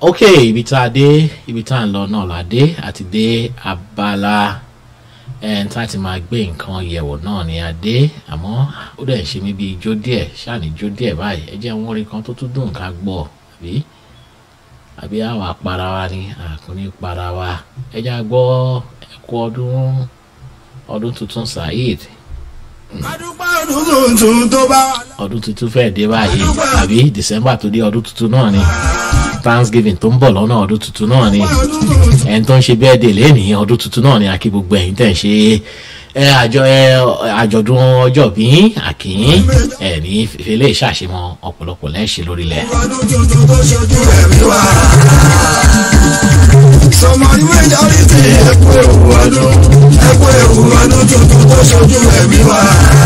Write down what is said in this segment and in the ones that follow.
ok ibi tá a dé ibi tá a ń lọ náà la dé àti dé abala ẹn tá a ti máa gbé nǹkan yẹ̀wò náà ni a dé àmọ́ ó dẹ̀ ń ṣe mí bíi ijó díẹ̀ ṣáàní ijó díẹ̀ báyìí ẹ jẹ́ wọn orin kan tó tún dùn ká gbọ́ àbí àbí àwa para wa ni àkúnní para wa ẹ jẹ́ a gbọ́ ẹ̀kú ọdún ọdún tuntun saheed adúpẹ́ ọdún tuntun tó bá wà. ọdún tuntun fẹ́ẹ̀ dé báyìí àbí december tó dé ọdún tuntun náà ni thanksgiving tó ń bọ̀ lọ́nà ọdún tuntun náà ni ọdún tuntun ẹni tó ń ṣe bẹ́ẹ̀ dè lẹ́nìí ọdún tuntun náà ni akí gbogbo ẹ̀yin tẹ̀ ń ṣe ẹ àjọ ẹ àjọ̀dún ọjọ́ bí àkìyín ẹ ní fẹlẹ́ ìṣàṣemọ ọ̀pọ̀lọpọ̀ lẹ́ṣẹ̀ lórílẹ̀. ọdún tuntun tó ṣojú ẹ̀mí wa. sọmọ ní majority ẹ̀kú ewu ọdún ẹ̀kú ewu ọdún tuntun tó ṣojú ẹ̀mí wa.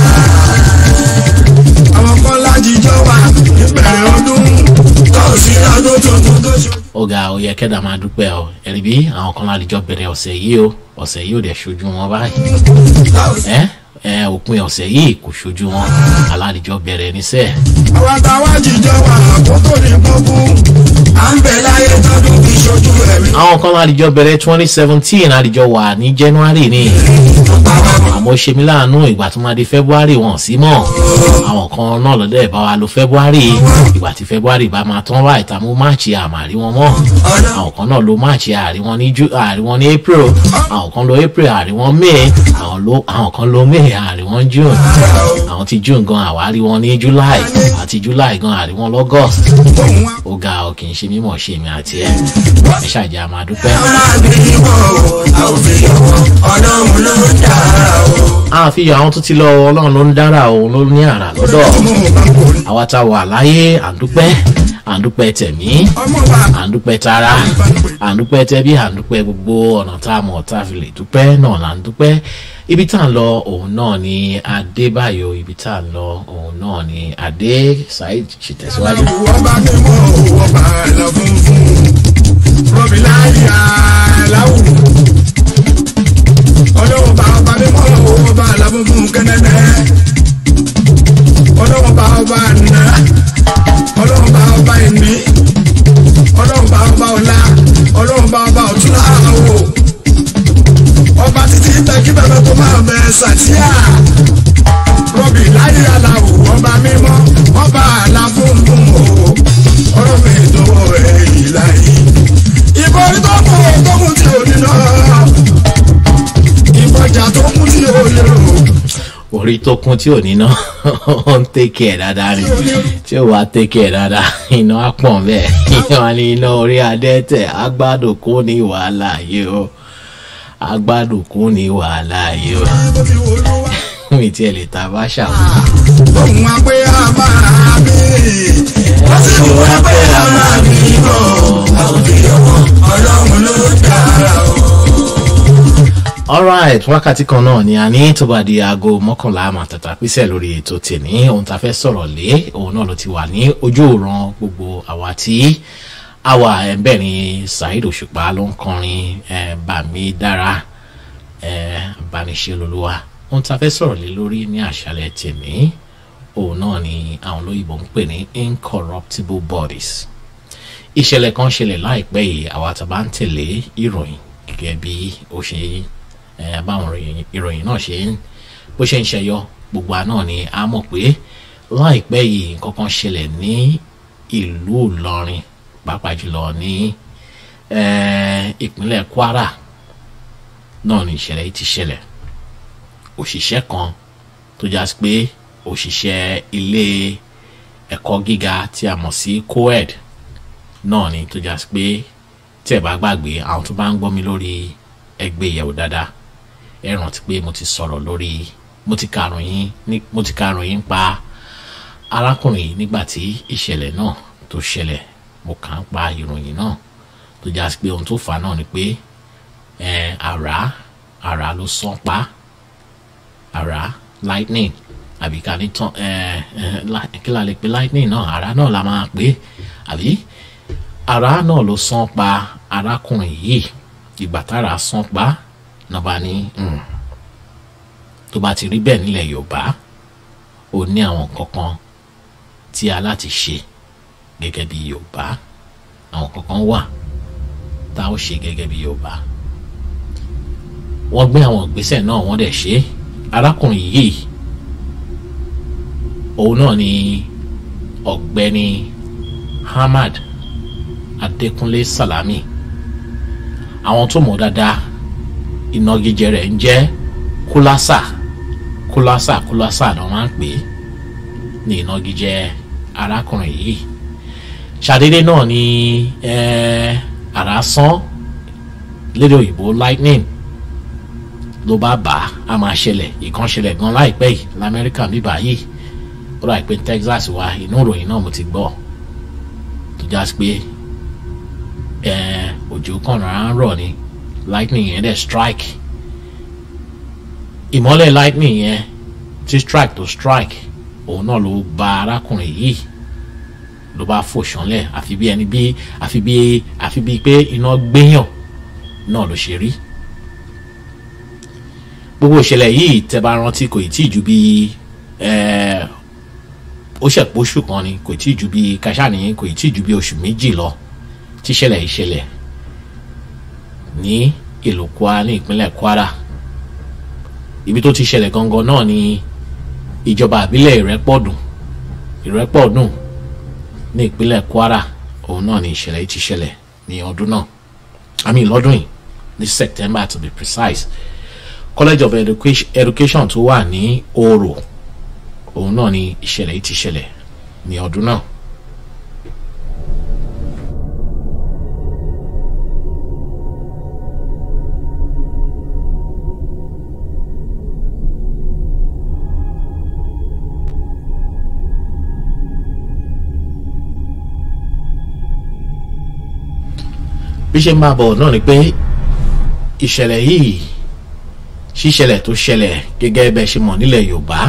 àwọn kan lájíjọ wà níbẹ̀rẹ̀ ọdún tó sí ọdún tuntun tó ṣojú. ọ̀gá oyè kẹ́dà máa dúpẹ́ ọ ẹ̀rí bí àwọn kan lálejò bẹ̀rẹ̀ ọ̀sẹ̀ yìí o ọ̀sẹ̀ yìí ò dẹ̀ ṣojú wọn báyìí ẹ ẹ òpin ọ̀sẹ̀ yìí kò ṣojú wọn alálejò bẹ̀rẹ̀ níṣẹ́ àwọn àtàwọn jíjọ wà àkókò ní gbogbo à ń bẹ láyé tọdún fi ṣojú ẹ̀mí. àwọn kan lálejò bẹ̀rẹ̀ twenty seventeen àlejò wà ní january ni àmọ́ ṣe mí láàánú ìgbà tó máa di february wọn sí mọ́ àwọn kan náà lọ́dẹ̀ bá wa lo february ìgbà tí february bá máa tán wá ìtààmú march àmàrí wọn mọ́ àwọn kan náà lo march àrí wọn ní Ju- àrí wọn ní april àwọn kan lo april àrí wọn may àwọn lo- àwọn kan lo may àrí wọn june àwọn ti june gan àwárí wọn ní july àti july gan àrí wọn lọ́gọ́st ó ga ọ kì í ṣe mímọ̀ ṣe mi àti ẹ ẹ ṣàjà máa dúpẹ́. àfihàn àwọn tó ti lọ ọlọ́run ló ń dára òun ló ní àrà lọ́dọ̀ àwa tá a wà láyé àdúpẹ́ àdúpẹ́ tẹ̀mí àdúpẹ́ tara àdúpẹ́ tẹ́bí àdúpẹ́ gbogbo ọ̀nà tá a mọ̀ tá a fi lè dúpẹ́ náà là ń dúpẹ́ ibi tá a ń lọ òun náà ni adébáyò ibi tá a ń lọ òun náà ni adé saheed ṣe tẹ̀síwájú. ọlọ́wọ́ bá ọba mímọ́ ọwọ́ bá alábùnkún kẹ́nẹ́nẹ́ ọlọ́wọ́ bá ọba àná ọlọ́wọ́ bá ọba ìní ọlọ́wọ́ bá ọba ọ̀la ọlọ́wọ́ bá ọba ọ̀túnlá àwọ̀ ọba títí tẹ́kí bẹ́ẹ̀ tó máa bẹ sàtíà rọ́bì láyé aláwọ̀ ọba mímọ́ ọba alábùnkún o ọlọ́wọ́ ìdánwò ẹ̀ yìí láyé ìbọn tó kù tó kù tí ò ní náà ìbọjà tó kù tí ò lérò. orí tó kún tí ò ní ná ó ń tẹ́kẹ̀ ẹ̀ dáadáa ni tí ò wá tẹ́kẹ̀ ẹ̀ dáadáa iná á pọ̀ bẹ́ẹ̀ iná ní iná orí adẹ́tẹ̀ agbádùn kún ní wàhálà yìí o agbádùn kún ní wàhálà yìí o mi tiẹ̀ lè ta bá ṣàwọn. Òun wá pé a máa bí. Wọ́n sì wá pé a máa bí bọ̀. Ọlọ́run ló dára o. alright wákàtí kan náà ni a ní tó bá di aago mọ́kànlá àmàtàtà písẹ̀ lórí ètò tèmi ohun tá a fẹ́ sọ̀rọ̀ lé òun náà ló ti wà ní ojú òran gbogbo àwa tí àwa ẹ̀ńbẹ̀ ni saheed òṣùpá ló ń kọrin ẹ̀ bàmí dára ẹ̀ bániṣe lolúwa ohun tá a fẹ́ sọ̀rọ̀ lé lórí ní àṣálẹ̀ tèmi òun náà ni àwọn olóyìnbó ń pè ní incorruptible bodies ìṣẹ̀lẹ̀ kan ṣẹlẹ̀ láìpẹ́ yìí àwa tá a bá ń tẹ̀lé ìròyìn gẹ́gẹ́ bí ó ṣe ẹ báwọn ìròyìn- ìròyìn náà ṣe ń bó ṣe ń ṣẹyọ gbogbo àná ni a mọ̀ pé láìpẹ́ yìí nǹkan kan ṣẹlẹ̀ ní ìlú ìlọrin pàápàá jùlọ ní ẹ, ìpínlẹ̀ kwara náà ni ìṣẹ̀lẹ̀ yìí ti ṣẹlẹ̀ òṣìṣẹ́ kan tó já sí pé òṣìṣẹ́ ilé ẹ̀kọ́ gíga tí a mọ̀ sí coed náà ni tó já sí pé tí ẹ bá gbàgbé àwọn tó bá ń gbọ́ mi lórí ẹgbẹ́ ìyẹ̀wò dáadáa ẹ rántí pé mo ti sọ̀rọ̀ lórí mo ti karòyìn ní mo ti karòyìn pa arákùnrin yìí nígbà tí ìṣẹ̀lẹ̀ náà tó ṣẹlẹ̀ mo kà ń pa ìròyìn náà tó já sí pé ohun tó fà á náà ni pé ẹ àrá àrá ló sán pa àrá lightning àbí ká ní tán ẹ ẹ li- kí la lè pe lightning náà àrá náà la máa pè é àbí ara náà ló sán pa arákùnrin yìí ìgbà tára sán pa náà bá ní "Hmm, tó bá ti rí bẹ́ẹ̀ nílẹ̀ yorùbá ó ní àwọn nǹkan kan tí a láti ṣe gẹ́gẹ́ bí yorùbá àwọn kankan wà tá a ó ṣe gẹ́gẹ́ bí Yorùbá wọ́n gbé àwọn ìgbésẹ̀ náà wọ́n dẹ̀ ṣe arákùnrin yìí òun náà ni ọ̀gbẹ́ni Ahmad Adékúnlé Salami àwọn tó mọ̀ dáadáa ìnagijẹ rẹ̀ ń jẹ́ kúlásà kúlásà kúlásà ni wọ́n máa ń pè é ní ìnagijẹ arákùnrin yìí ṣàdédé náà ni àrá sán lédè òyìnbó lightning ló bá bà á a máa ṣẹlẹ̀ ìkan ṣẹlẹ̀ gan láìpẹ́ yìí lamẹ́ríkà bíbá yìí ó rà pé Texas wa inú ìròyìn náà mo ti gbọ́ tó já sí pé òjò kan rárá ń rọ̀ ni lightning yẹn dẹ̀ strike ìmọ́lẹ̀ lightning yẹn tí strike tó strike òun náà ló bà arákùnrin yìí ló bá fò ṣánlẹ̀ àfi bí ẹni bí àfi bí àfi bí pé iná gbéyàn náà ló ṣe rí gbogbo ìṣẹ̀lẹ̀ yìí tẹ́ bá rántí kò tí ì ju bí ó ṣẹ̀pọ̀ oṣù kan ni kò tí ì ju bí kàṣáni kò tí ì ju bí oṣù méjì lọ tí ìṣẹ̀lẹ̀ ìṣẹ̀lẹ̀ ní ìlú Kwara ní ìpínlẹ̀ Kwara ibi tó ti ṣẹlẹ̀ gangan náà ni ìjọba àbílẹ̀ Ìrẹ́pọ̀dùn Ìrẹ́pọ̀dùn ní ìpínlẹ̀ Kwara òun náà ni ìṣẹ̀lẹ̀ yìí ti ṣẹlẹ̀ ní ọdún náà I mean lọ́dún yìí ní September to be precise College of Education, Education tó wà ní Oro òun náà ni ìṣẹ̀lẹ̀ yìí ti ṣẹlẹ̀ ní ọdún náà. bí ṣe ń bá bọ̀ náà ni pé ìṣẹ̀lẹ̀ yìí ṣíṣẹlẹ̀ tó ṣẹlẹ̀ gẹ́gẹ́ bẹ́ẹ̀ ṣe mọ̀ nílẹ̀ Yorùbá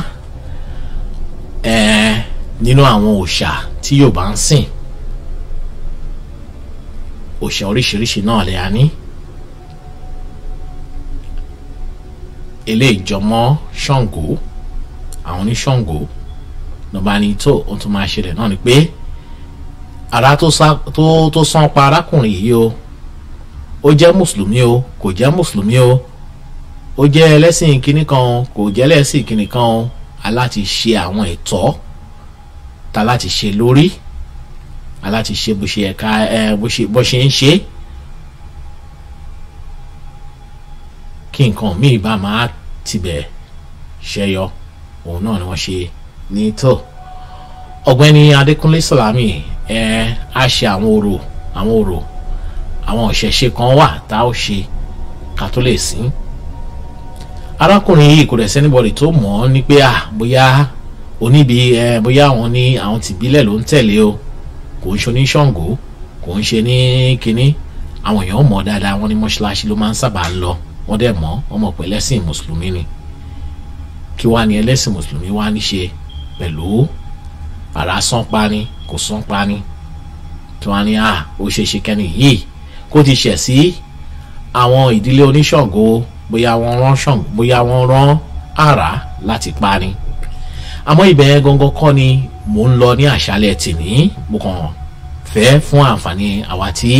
ẹ̀ẹ́ nínú àwọn òòṣà tí Yorùbá ń sìn òòṣà oríṣiríṣi náà lè ní eléyìí jọmọ́ Ṣàngó àwọn ní Ṣàngó lọ́ba ní tó ohun tó máa ṣẹlẹ̀ náà ni pé ara tó sán pa arákùnrin yìí o ó jẹ́ mùsùlùmí o kò jẹ́ mùsùlùmí o ó jẹ́ ẹlẹ́sìn kìnnì kan kò jẹ́ ẹlẹ́sìn kìnnì kan o aláti ṣe àwọn ẹ̀tọ́ ta láti ṣe lórí aláti ṣe bó ṣe ẹ̀ka ẹ bó ṣe ń ṣe kí nǹkan míì bá máa tibẹ̀ ṣẹyọ òun náà ni wọ́n ṣe ní tó ọ̀gbẹ́ni Adékúnlé Sàlámì ẹ á ṣe àwọn orò àwọn orò àwọn òṣèṣe kan wà tá a ó ṣe ká tó lè sìn arákùnrin yìí kò dẹ̀ sẹ́nibọ̀dì tó mọ̀ ọ́ ní pé à bóyá oníbi ẹ bóyá àwọn ní àwọn tìbílẹ̀ ló ń tẹ̀lé o kò ń ṣe ní Ṣàngó kò ń ṣe ní kínní àwọn èèyàn mọ̀ dáadáa wọ́n ní mọ́ṣáláṣí ló máa ń sábà lọ wọ́n dẹ̀ mọ̀ wọ́n mọ̀ pé ẹlẹ́sìn mùsùlùmí ni kí wàá ní ẹlẹ́sìn mùsùlùmí wàá ní ṣe pẹ̀lú àrà sánpa ni kò sánpa ni tí wọ́n á ní à ó ṣe ṣe kẹ́ni yìí kó ti ṣẹ̀ sí àwọn ìdílé oníṣàngó bóyá wọ́n rán ṣàngó bóyá wọ́n rán àrà láti pa ni àmọ́ ibẹ̀ yẹn gangan kọ́ ni mò ń lọ ní àṣálẹ̀ tìní mo kàn fẹ́ fún àǹfààní àwa tí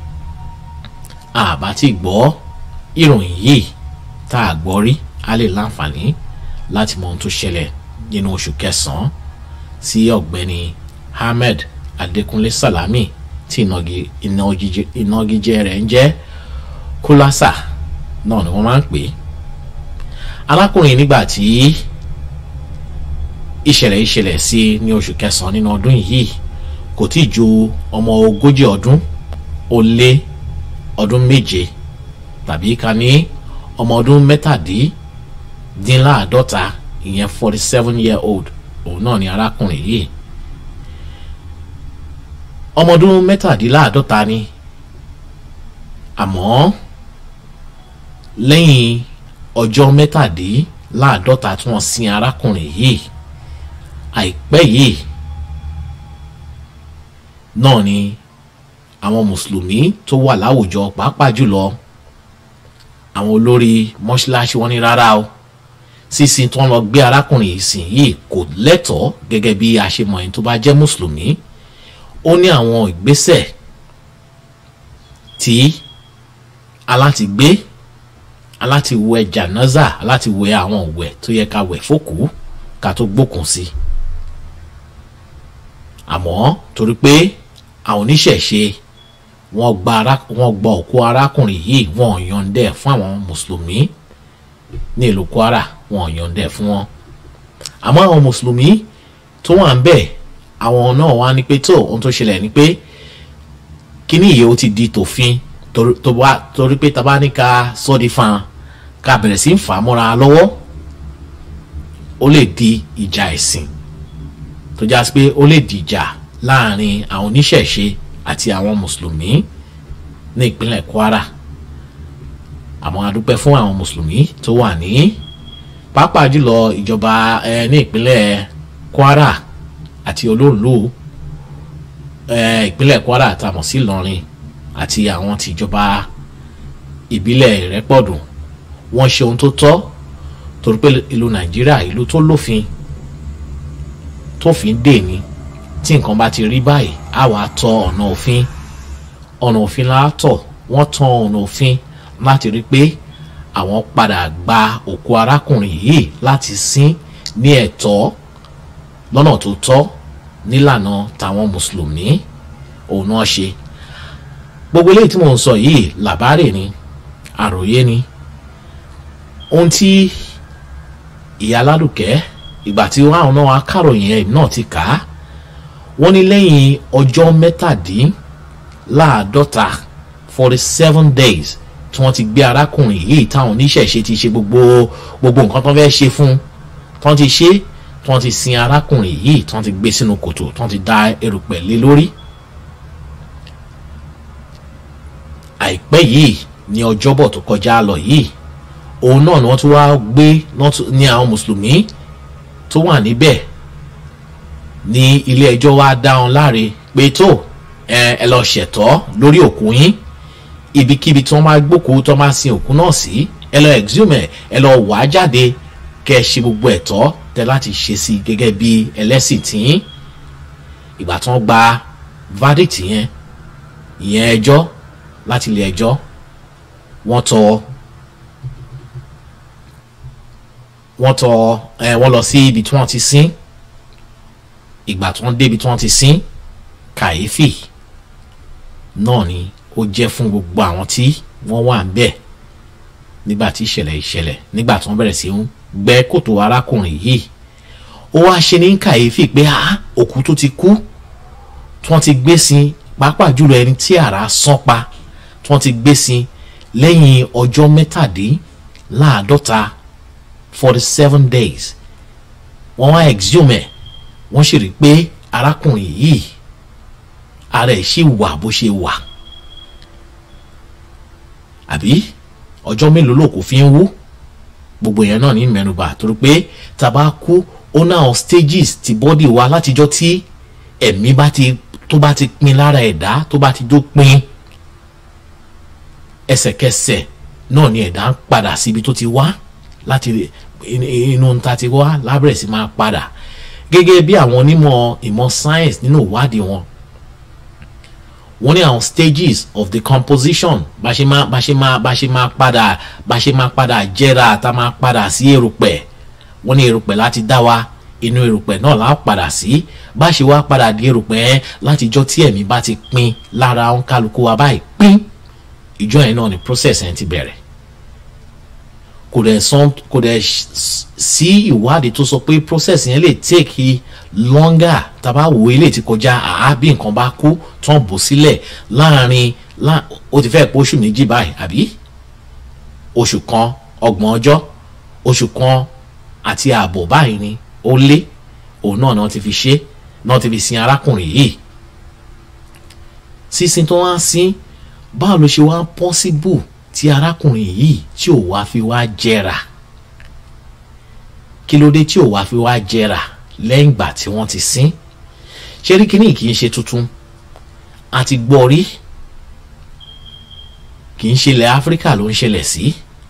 àbá ti gbọ́ ìròyìn yìí tá a gbọ́ rí a lè láǹfààní láti mọ ohun tó ṣẹlẹ̀ nínú oṣù kẹsàn-án sí ọ̀gbẹ́ni Ahmed Adékúnlé Sàlámì tí ìnagijẹ rẹ̀ ń jẹ́ kólásà náà ni wọ́n máa ń pè é alákùnrin nígbà tí ìṣẹ̀lẹ̀ ìṣẹ̀lẹ̀ sí ní oṣù kẹsàn-án nínú ọdún yìí kò tí ì ju ọmọ ogójì ọdún ó lé ọdún méje tàbí ká ní ọmọ ọdún mẹ́tàdínláàádọ́ta ìyẹn forty seven year old òun náà ni arákùnrin yìí ọmọ ọdún mẹ́tàdínláàádọ́ta ni àmọ́ lẹ́yìn ọjọ́ mẹ́tàdínláàádọ́ta tí wọ́n sin arákùnrin yìí àìpẹ́ yìí náà ni àwọn mùsùlùmí tó wà láwùjọ pàápàá jùlọ àwọn olórí mọ́ṣáláṣí wọn ní rárá o sísìn tó ń lọ gbé arákùnrin yìí sìn yìí kò lẹ́tọ̀ọ́ gẹ́gẹ́ bí a ṣe mọ̀ ẹni tó bá jẹ́ mùsùlùmí ó ní àwọn ìgbésẹ̀ tí aláti gbé aláti wẹ jànáza aláti wẹ àwọn òwẹ tó yẹ ká wẹ fókù ká tó gbókùn sí àmọ́ torí pé àwọn oníṣẹ̀ṣe wọ́n gba ara wọ́n gba òkú arákùnrin yìí wọ́n yọ̀ǹdẹ̀ fún àwọn mùsùlùmí ní ìlú kwara wọ́n yọ̀ǹdẹ̀ fún wọn àmọ́ àwọn mùsùlùmí tó wà ń bẹ̀ àwọn náà wá ní pé tó ohun tó ṣẹlẹ̀ ni pé kíní yìí ó ti di tòfin torí pé tá bá ní ká sọ́ di fan ká bẹ̀rẹ̀ sí ń fà á mọ́ra lọ́wọ́ ó lè di ìjà ẹ̀sìn tó já sí pé ó lè dìjà láàrin àwọn oníṣẹ̀ṣe àti àwọn mùsùlùmí ní ìpínlẹ̀ kwara àmọ́ adúpẹ́ fún àwọn mùsùlùmí tó wà ní pàápàá jùlọ ìjọba ẹ ní ìpínlẹ̀ kwara àti olóòlù ẹ ìpínlẹ̀ kwara àtàmọ̀ sí ìlọrin àti àwọn tìjọba ìbílẹ̀ ìrẹ́pọ̀dùn wọ́n ṣe ohun tó tọ́ torí pé ìlú nàìjíríà ìlú tó lófin tófin dè ní tí nǹkan bá ti rí báyìí á wàá tọ ọ̀nà òfin ọ̀nà òfin látọ̀ wọ́n tan ọ̀nà òfin láti rí pé àwọn padà gba òkú arákùnrin yìí láti sin ní ẹ̀tọ́ lọ́nà tó tọ́ nílànà tàwọn mùsùlùmí òun náà ṣe gbogbo eléyìí tí mò ń sọ yìí làbárè ni àròyé ni ohun tí ìyá aládùkẹ́ ìgbà tí wọn àwọn náà akáròyìn ẹ̀ náà ti kà á wọ́n ní lẹ́yìn ọjọ́ mẹ́tàdínláàádọ́ta forty seven days tí wọ́n ti gbé arákùnrin yìí táwọn oníṣẹ̀ṣe ti ṣe gbogbo gbogbo nǹkan tó fẹ́ ṣe fún tí wọ́n ti ṣe tí wọ́n ti sin arákùnrin yìí tí wọ́n ti gbé sínú kòtò tí wọ́n ti da erùpẹ̀ lé lórí. àìpẹ́ yìí ní ọjọ́bọ̀ tó kọjá lọ yìí òun náà ni wọ́n tún wá gbé ní àwọn mùsùlùmí tó wà níbẹ̀ ní ilé ẹjọ́ wa dá wọn láre pé tó ẹ lọ ṣẹ̀tọ́ lórí òkú yín ibikíbi tí wọ́n máa gbókòó tó máa sin òkú náà sí ẹ lọ exhume ẹ lọ wà á jáde kẹ ẹ ṣe gbogbo ẹ̀tọ́ tẹ láti ṣe sí gẹ́gẹ́ bí ẹlẹ́sìn tìyín ìgbà tí wọ́n gba verdict yẹn ìyẹn ẹjọ́ láti ilé ẹjọ́ wọ́n tọ́ wọ́n tọ ẹ wọ́n lọ sí ibi tí wọ́n ti sin ìgbà tí wọ́n dé ibi tí wọ́n ti sin kàyéfì náà ni ó jẹ́ fún gbogbo àwọn tí wọ́n wà ń bẹ̀ nígbà tí ìṣẹ̀lẹ̀ ìṣẹ̀lẹ̀ nígbà tí wọ́n bẹ̀rẹ̀ sí ń gbẹ́ kòtò arákùnrin yìí ó wá ṣe ní kàyéfì pé a òkú tó ti kú tí wọ́n ti gbé sin pàápàá jùlọ ẹni tí àrà sán pa tí wọ́n ti gbé sin lẹ́yìn ọjọ́ mẹ́tàdínláàádọ́ta forty seven days wọ́n wá exhume ẹ̀ wọ́n sì rí i pé arákùnrin yìí ara ẹ̀ sì wà bó ṣe wà àbí ọjọ́ mélòó ló kò fi ń wú gbogbo yẹn náà ní mẹ́nubà torí pé tàbá kú ó náà stages ti bọ́dì wa látijọ́ tí ẹ̀mí bá ti tó bá ti pin lára ẹ̀dá tó bá ti dópin ẹsẹ̀kẹsẹ̀ náà ni ẹ̀dá ń padà síbi tó ti wá láti inú ta ti wá lábẹ̀rẹ̀ sí máa padà gẹ́gẹ́ bí àwọn onímọ̀ ìmọ̀ science nínú ìwádìí wọn wọ́n ní àwọn stages of the composition bá ṣe máa bá ṣe máa bá ṣe máa padà bá ṣe máa padà jẹ́ra tá máa padà sí erùpẹ̀ wọ́n ní erùpẹ̀ láti dá wa inú erùpẹ̀ náà là á padà sí bá ṣe wá padà di erùpẹ̀ látijọ́ tí ẹ̀mí bá ti pin lára òǹkálukú wa báyìí pín ìjọ yẹn náà ni process yẹn ti bẹ̀rẹ̀ kò dẹ̀ sàn kò dẹ̀ sí ìwádìí tó sọ pé process yẹn lè take longer tàbá wo ilé tí kọjá àá bí nǹkan bá kú tán bò sílẹ̀ láàrin ó ti fẹ́ pé oṣù méjì báyìí àbí oṣù kan ọgbọ̀n ọjọ́ oṣù kan àti ààbọ̀ báyìí ni ó lé òun náà náà ti fi ṣe náà ti fi sin arákùnrin yìí sísin tó wá sí báwo ló ṣe wá possible tí arákùnrin yìí tí ò wá fi wá jẹrà kí ló dé tí ò wá fi wá jẹrà lẹ́yìn ìgbà tí wọ́n ti sin ṣé rí kíní kì í ṣe tuntun a ti gbọ́ rí kì í ṣe ilẹ̀ áfíríkà ló ń ṣẹlẹ̀ sí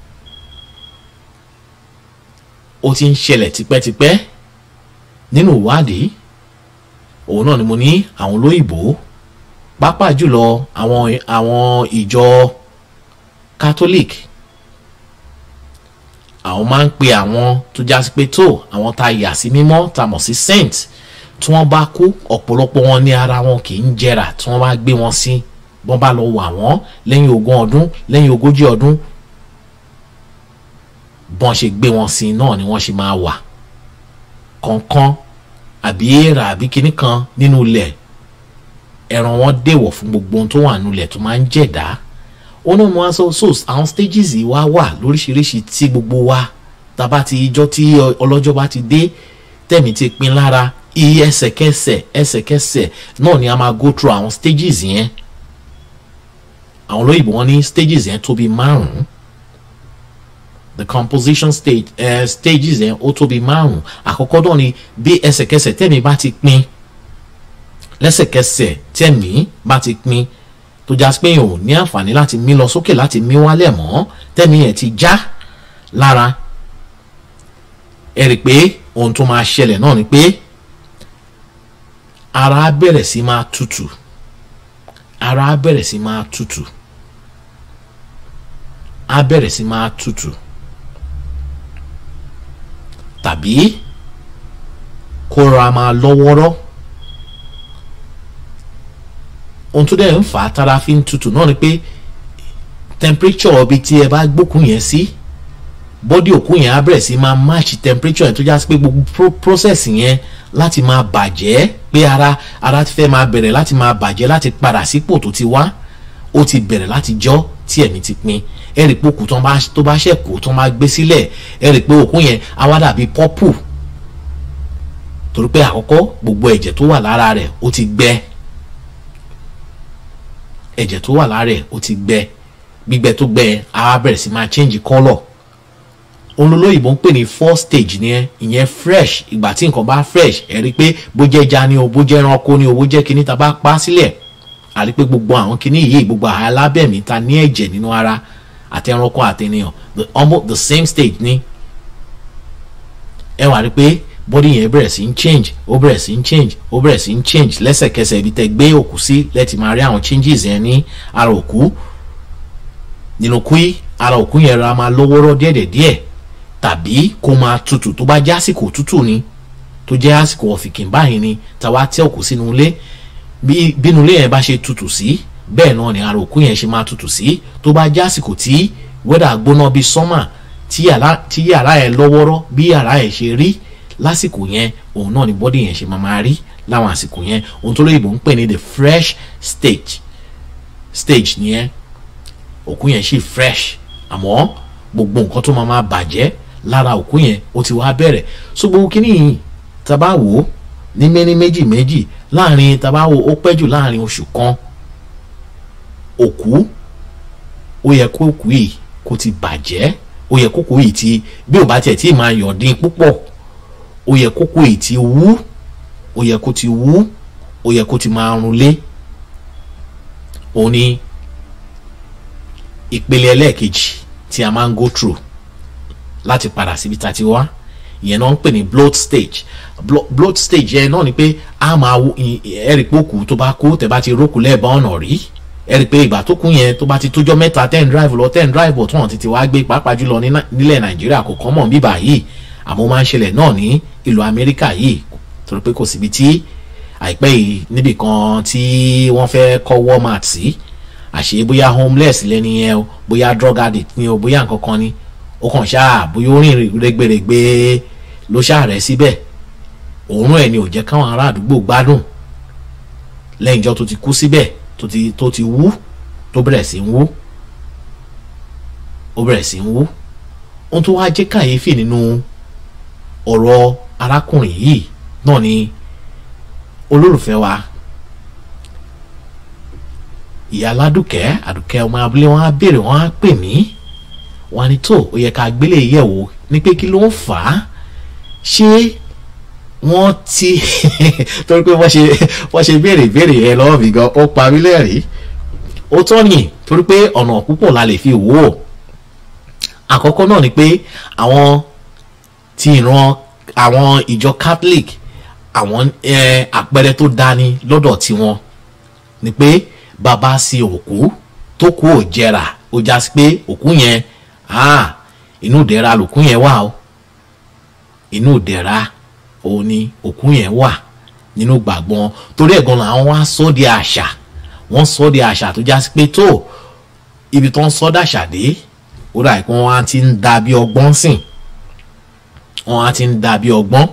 ó ti ń ṣẹlẹ̀ tipẹ́tipẹ́ nínú ìwádìí òun náà ni mo ní àwọn olóyìnbó pàápàá jùlọ àwọn àwọn ìjọ catholic àwọn máa ń pe àwọn tó já sí pé tó àwọn tá a yà sí mímọ́ tá a mọ̀ sí saint tí wọ́n bá kú ọ̀pọ̀lọpọ̀ wọn ní ara wọn kì í jẹrà tí wọ́n bá gbé wọn sí bọ́n bá lọ wà wọ́n lẹ́yìn ogún ọdún lẹ́yìn ogójì ọdún bọ́n ṣe gbé wọn sí náà ni wọ́n ṣe máa wà kọ̀ọ̀kan àbí èèrà àbí kinní kan nínú ilẹ̀ ẹran wọn dèwọ̀ fún gbogbo ohun tó wà nínú ilẹ̀ tó máa ń jẹ̀dá ó náà mo wá sọ so àwọn stages yìí wá wà lóríṣiríṣi tí gbogbo wa tá a bá ti ijọ́ tí ọlọ́jọ́ bá ti dé tẹ̀mí ti pin lára iye ẹsẹ̀kẹsẹ̀ ẹsẹ̀kẹsẹ̀ náà ni a máa go through àwọn stages yẹn àwọn olóyìnbó wọn ní stages yẹn tó bí márùn-ún the composition stage uh, stages yẹn ó tó bí márùn-ún àkọ́kọ́ náà ni bí ẹsẹ̀kẹsẹ̀ tẹ̀mí bá ti pin lẹ́sẹ̀kẹsẹ̀ tẹ̀mí bá ti pin tó já pé ò ní àǹfààní láti mí lọ sókè láti mí wálẹ̀ mọ́ tẹ̀mí yẹn ti já lára ẹ rí i pé ohun tó máa ṣẹlẹ̀ náà ni pé ara á bẹ̀rẹ̀ sí máa tutù ara á bẹ̀rẹ̀ sí máa tutù á bẹ̀rẹ̀ sí máa tutù tàbí kó ra máa lọ́wọ́rọ́ ohun tó dẹ̀ ń fà á tára fi ń tutù náà ni pé temperature ibi tí ẹ bá gbókùn yẹn sí bọ́dí òkú yẹn á bẹ̀rẹ̀ sí máa match temperature yẹn tó já sí pé gbogbo pro process yẹn láti máa bàjẹ́ pé ara ara ti fẹ́ máa bẹ̀rẹ̀ láti máa bàjẹ́ láti padà sípò tó ti wá ó ti bẹ̀rẹ̀ láti jọ́ tí ẹ̀mí ti pin ẹ rí i pé òkú tó bá ṣẹ̀kù tó máa gbé sílẹ̀ ẹ rí i pé òkú yẹn á wá dàbí pọ́pù torí pé àkọ́kọ́ gbogbo ẹ̀jẹ̀ tó wà lára rẹ̀ ó ti gbẹ ẹ̀jẹ̀ tó wà lára rẹ̀ ó ti gbẹ gbígbẹ tó gbẹ á bẹ̀rẹ̀ sí máa change colour olólóyìnbó ń pè ní four stage ni ẹ ìyẹn fresh ìgbà tí nǹkan bá fresh ẹ rí i pé bó jẹ́ ẹja ni o bó jẹ́ ẹranko ni o bó jẹ́ kíní ta bá pa sílẹ̀ a rí i pé gbogbo àwọn kíní yìí gbogbo alábẹ̀mí ta ní ẹ̀jẹ̀ nínú ara àti ẹranko àti ènìyàn the almost the same stage ni ẹ wà rí i pé body yẹn bẹ̀rẹ̀ sí ń change ó bẹ̀rẹ̀ sí ń change ó bẹ̀rẹ̀ sí ń change lẹ́sẹ̀kẹsẹ̀ ibi tẹ́ gbé òkú sí lẹ́tì máa rí àwọn changes yẹn ní ara òkú nínú kúí ara òkú yẹn ra máa lọ́wọ́rọ́ díẹ̀díẹ̀ tàbí kó máa tutù tó bá jẹ́ àsìkò tútù ni tó jẹ́ àsìkò ọ̀fìnkìn báyìí ni tàwa tẹ́ òkú sínú ilé bí bínú ilé yẹn bá ṣe tutù sí bẹ́ẹ̀ náà ni ara òkú yẹn ṣe máa tutù sí tó bá jẹ́ àsìkò tí wẹ́dà gbóná bíi sọ́mà tí yàrá yẹn lọ́wọ́rọ́ bí yàrá yẹn ṣe rí lásìkò yẹn òun náà ni bọ́dì yẹn ṣe máa máa rí láwọn àsìkò yẹn ohun tó lóyìnbó ń pè ní the fresh stage stage nìyẹn òkú yẹn ṣì fresh àmọ́ gbogbo nǹkan tó máa máa bàjẹ́ lára òkú yẹn ó ti wá bẹ̀rẹ̀ so gbogbo kíní yìí tàbá wò ó ní méní méjì méjì láàrin tàbá wò ó pẹ́ jù láàrin oṣù kan òkú ó yẹ kó òkú yìí kó ti bàjẹ́ ó yẹ kókó yìí ti bí ò bá tiẹ̀ tí ì máa yọ̀dín púpọ̀ ó yẹ kókó yìí ti wú ó yẹ kó ti wú ó yẹ kó ti máa runlé òun ni ìpele ẹlẹ́ẹ̀kejì tí a máa ń go through láti padà síbi tá a ti wá ìyẹn náà ń pè ní bloat stage bloat stage yẹn náà ni pé a máa wo ẹ̀rì pé òkú tó bá kú tẹ̀ bá ti rókù lẹ́ẹ̀bá ọ̀nà rí ẹ̀rì pé ìgbà tó kú yẹn tó bá ti tójọ́ mẹ́ta ten drive lọ ten drive bọ̀ tó hàn títí wá gbé pàápàá jùlọ nílẹ̀ nàìjíríà kò kọ́ mọ̀ bíbà yìí àmọ́ máa ń ṣẹlẹ̀ náà ní ìlú amẹ́ríkà yìí torí pé kò síbi tí àìpẹ́ yìí níbì kan tí wọ́n fẹ́ kọ́ walmart sí àṣé bóyá homeless lẹ́ni yẹn o bóyá drug addict ni o bóyá nǹkan kan ni ó kàn ṣáà bóyá ó rìn rẹ́gbẹ̀rẹ́gbẹ́ ló ṣáà rẹ̀ síbẹ̀ òórùn ẹ̀ ni ò jẹ́ káwọn ará àdúgbò gbádùn lẹ́yìn ìjọ tó ti kú síbẹ̀ tó ti tó ti wú tó bẹ̀rẹ̀ sí ń wú ó bẹ̀rẹ̀ sí ń wú ohun tó wá jẹ́ kàyéfì nínú ọ̀rọ̀ arákùnrin yìí náà ni olólùfẹ́ wa ìyá aládùkẹ́ àdùkẹ́ ọmọ abúlé wọn á béèrè wọn á pè mí wọn á ní tó ó yẹ ká gbélé yẹ̀wò ní pé kí ló ń fà á ṣé wọ́n ti torí pé wọ́n ṣe wọ́n ṣe béèrè béèrè yẹn lọ́wọ́ mi gan ó parí lẹ́rìí ó tọ́ yìn torí pé ọ̀nà púpọ̀ la lè fi wò ó àkọ́kọ́ náà ni pé àwọn ti ìran àwọn ìjọ catholic àwọn àpẹẹrẹ tó dání lọ́dọ̀ tiwọn ni pé bàbá sí òkú tó kú ò jẹrà ó já sí pé òkú yẹn ah, inú ìdẹ̀ra lòkú yẹn wà o inú ìdẹ̀ra òun ni òkú yẹn wà nínú gbàgbọ́n torí ẹ̀gbọ́n làwọn wá sọ di àṣà wọ́n sọ di àṣà tó já sí pé tó ibi tó ń sọ dàṣà dé ó dà pé wọ́n á ti ń da bí ọgbọ́n sìn wọ́n á ti ń da bí ọgbọ́n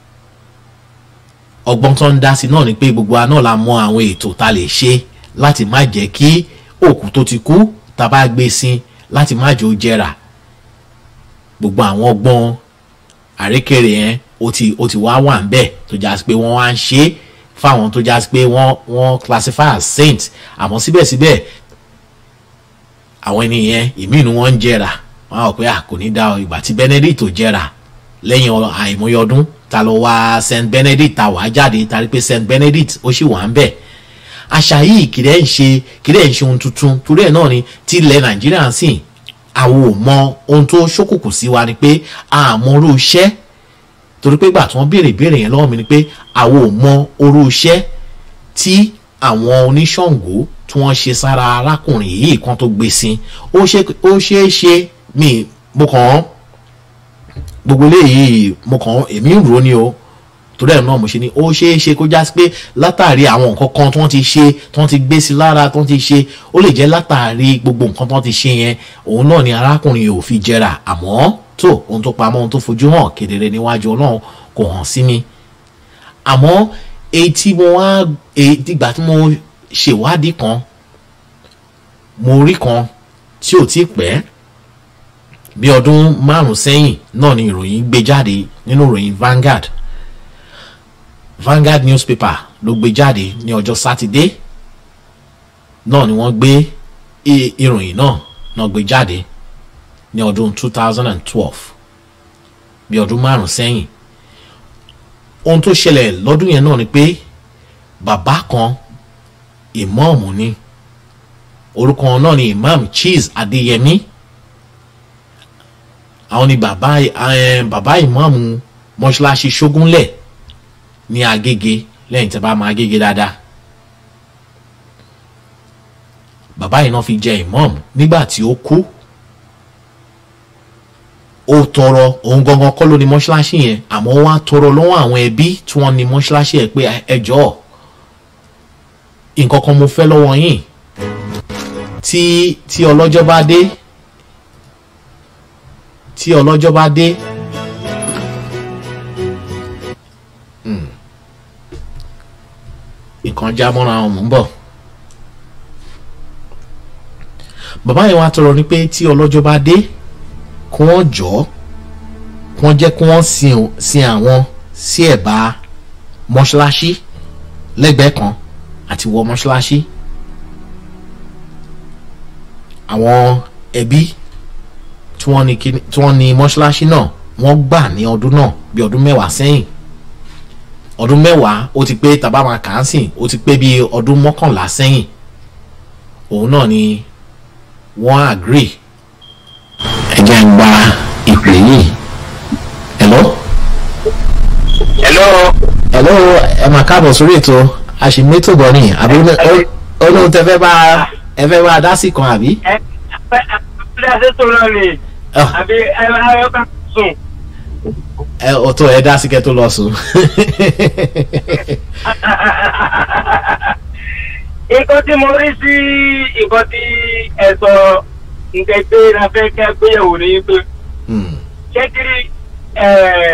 ọgbọ́n tó ń dá sí náà ni pé gbogbo wa náà la mọ àwọn ètò tá a lè ṣe láti má jẹ́ kí òkú tó ti kú tá a bá gbé sin láti má jẹ́ ó jẹrà gbogbo àwọn ọgbọ́n àrékèrè yẹn ó ti ó ti wá wà ń bẹ̀ tó já sí pé wọ́n wá ń ṣe é fáwọn tó já sí pé wọ́n wọ́n classify as saint àmọ́ síbẹ̀síbẹ̀ àwọn ènìyàn ìmí inú wọn ń jẹrà wọn á rò pé à kò ní dá ọ ìgbà tí Benedict ò jẹrà lẹ́yìn ọ- àìmọye ọdún ta lọ wá Saint Benedict ta wàá jáde ta rí pé Saint Benedict ó sì wà ń bẹ̀ àṣà yìí kìdẹ́ ń ṣe kìdẹ́ ń ṣe ohun tuntun torí ẹ̀ náà ni tí ilẹ̀ Nàìjíríà ń sìn àwọn ò mọ ohun tó ṣókùnkùn sí wa ni pé àmọ́rú iṣẹ́ torí pé ìgbà tí wọ́n béèrè ìbéèrè yẹn lọ́wọ́ mi ni pé àwọn ò mọ orú iṣẹ́ tí àwọn oníṣàngó tí wọ́n ṣe sára arákùnrin yìí kan tó gbé sí ó ṣe ó ṣeé ṣe mí mo kàn án gbogbo eléyìí mo kàn án èmi ń rò ó ni o torí ẹ̀ náà mo ṣe ni ó ṣeé ṣe kó já sí pé látàrí àwọn nǹkan kan tí wọ́n ti ṣe tí wọ́n ti gbé sí lára tí wọ́n ti ṣe ó lè jẹ́ látàrí gbogbo nǹkan tí wọ́n ti ṣe yẹn òun náà ni arákùnrin yìí ò fi jẹrà àmọ́ tó ohun tó pamọ́ ohun tó fojú hàn kedere níwájú ọlọ́run kò hàn sí mi àmọ́ èyí tí mo wá èyí ìgbà tí mo ṣèwádìí kan mo rí kan tí ò tí pẹ́ bí ọdún márùn sẹ́yìn náà ni ìròyìn gbé jáde nínú ìròyìn Vanguard Vanguard newspaper ló gbé jáde ní ọjọ́ sátidé náà ni wọ́n gbé i- ìròyìn náà náà gbé jáde ní ọdún 2012 bí ọdún márùn sẹ́yìn ohun tó ṣẹlẹ̀ lọ́dún yẹn náà ni pé bàbá kan ìmọ̀ọ̀mù ni orúkọ wọn náà ni imam cheese adéyẹmí àwọn ni bàbá eh, bàbá ìmọ̀ọ̀mù mọ́ṣáláṣí ṣógúnlẹ̀ ní agége lẹ́yìn tí a bá máa agége dáadáa bàbá yìí náà fi jẹ imọ̀ọ̀mù nígbà tí ó kú ó tọrọ òun gangan kọ́ ló ní mọ́ṣáláṣí yẹn àmọ́ wọ́n á tọrọ lọ́wọ́ àwọn ẹbí tí wọ́n ní mọ́ṣáláṣí yẹn pé ẹ jọ̀ọ́ nǹkan kan mo fẹ́ lọ́wọ́ yín tí tí ọlọ́jọ́ bá dé tí ọlọ́jọ́ bá dé Hmm. nǹkan já mọ́ra wọn mò ń bọ̀ bàbá yẹn wá tọrọ ni pé tí ọlọ́jọ́ bá dé kí wọ́n jọ kí wọ́n jẹ́ kí wọ́n sin o- sin àwọn sí ẹ̀bá mọ́ṣáláṣí lẹ́gbẹ̀ẹ́ kan àti wọ mọ́ṣáláṣí àwọn ẹbí tí wọ́n ní kíní- tí wọ́n ní mọ́ṣáláṣí náà wọ́n gbà ní ọdún náà bí ọdún mẹ́wàá sẹ́yìn ọdún mẹ́wàá ó ti pé tàbá máa kà á sìn ó ti pé bí ọdún mọ́kànlá sẹ́yìn òun náà ni wọ́n agree ẹ jẹ́ ń gba ìpè yìí hello hello hello ẹ máa káàbọ̀ sórí ètò àṣìmẹ́tò bọ̀ ni àbí olóhùn tẹ fẹ́ bá ẹ fẹ́ bá a dá sí kan àbí. ẹ ẹ ẹ ṣe tó lọ ni Ah. àbí ẹ ẹ ká sùn. ẹ ọ̀tọ̀ ẹ dá sí kẹ́ tó lọ sùn. nǹkan tí mo rí sí nǹkan tí ẹ sọ nǹkan pé la fẹ́ kẹ́ gbéyàwó ni pé Hmm, ṣé kiri ẹ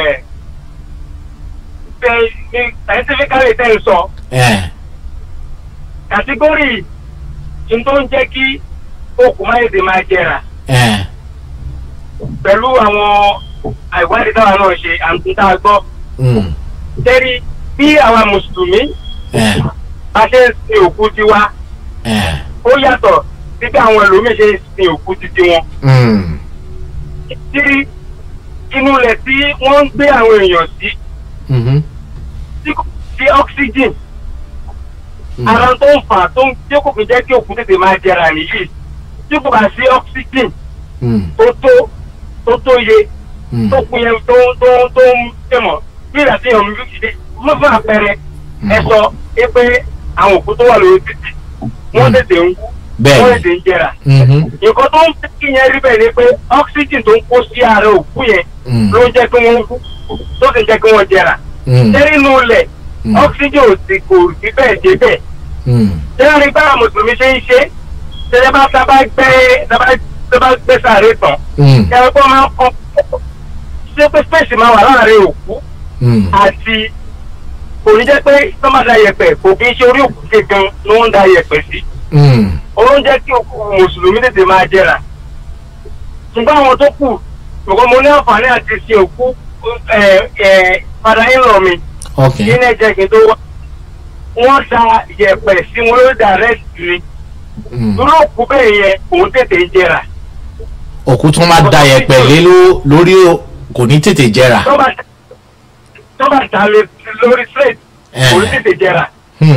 ṣe ní scientifically tẹ́ ń sọ ẹ kàtígórì tí tó ń jẹ́ kí okùn máa èdè máa jẹrà ẹ pẹ̀lú àwọn àìwádìí táwa náà ṣe àǹtí tá a gbọ́ hmm, tẹ́rí bí àwa mùsùlùmí ẹ bá ṣe ń sin òkú tiwa ẹ ó yàtọ̀ sí bí àwọn ẹlòmíín ṣe ń sin òkú titi wọn. hmm, tírí inú ilẹ̀ tí wọ́n ń gbé àwọn èèyàn sí mhm, tí kò sí oxygen hmm, ara tó ń fà tó ń tí kò fi jẹ́ kí òkú tètè máa jẹrà nìyí tí kò bá sí oxygen hmm, tó tó tó tó yẹ hmm, tó kún yẹn tó tó tó ń tẹ̀mọ̀ bí ìgbà tí èèyàn mi fi mọ́ fún àpẹẹrẹ ẹ sọ é pé àwọn òkú tó wà lórí títì wọ́n Mm. tètè ń kú Bẹ́ẹ̀ni. wọ́n tètè ń jẹrà Mhm. nǹkan tó ń fẹ́ kí yẹn rí bẹ́ẹ̀ ni pé oxygen tó ń kó sí ara òkú yẹn Mm. ló ń jẹ́ kí wọ́n kú tó sì ń jẹ́ kí wọ́n jẹrà Mm. ṣé nínú ilẹ̀ Mm. oxygen ò sì kò sí bẹ́ẹ̀ dé bẹ́ẹ̀ Mm. ṣé rí báwa mùsùlùmí ṣe ń ṣe ṣe bá sábà gbé sábà sábà gbé sáré tán Mm. ṣe pé máa ń kọ́ ṣé pé space máa wà láàrin òkú Mm. àti kò ní jẹ́ pé sọ́mà da yẹ̀pẹ̀ kò kí ń ṣe orí òkú gangan ló ń da yẹ̀pẹ̀ sí Mm. ó ń jẹ́ kí òkú mùsùlùmí tètè máa jẹrà ṣùgbọ́n àwọn tó kù ṣùgbọ́n mo ní àǹfààní àti ṣe òkú padà ń lọ mi ok kí ní ẹ̀jẹ̀ kí n tó wá wọ́n da yẹ̀pẹ̀ sí wọn lórí direct ni Mm. dúró òkú bẹ́ẹ̀ yẹn òun tètè ń jẹrà òkú tó máa da yẹ̀pẹ̀ lé ló- lórí o- kò ní tètè jẹrà. tọ́ba tọ́ba ta lé lórí straight Eh. òun tètè jẹrà Hmm.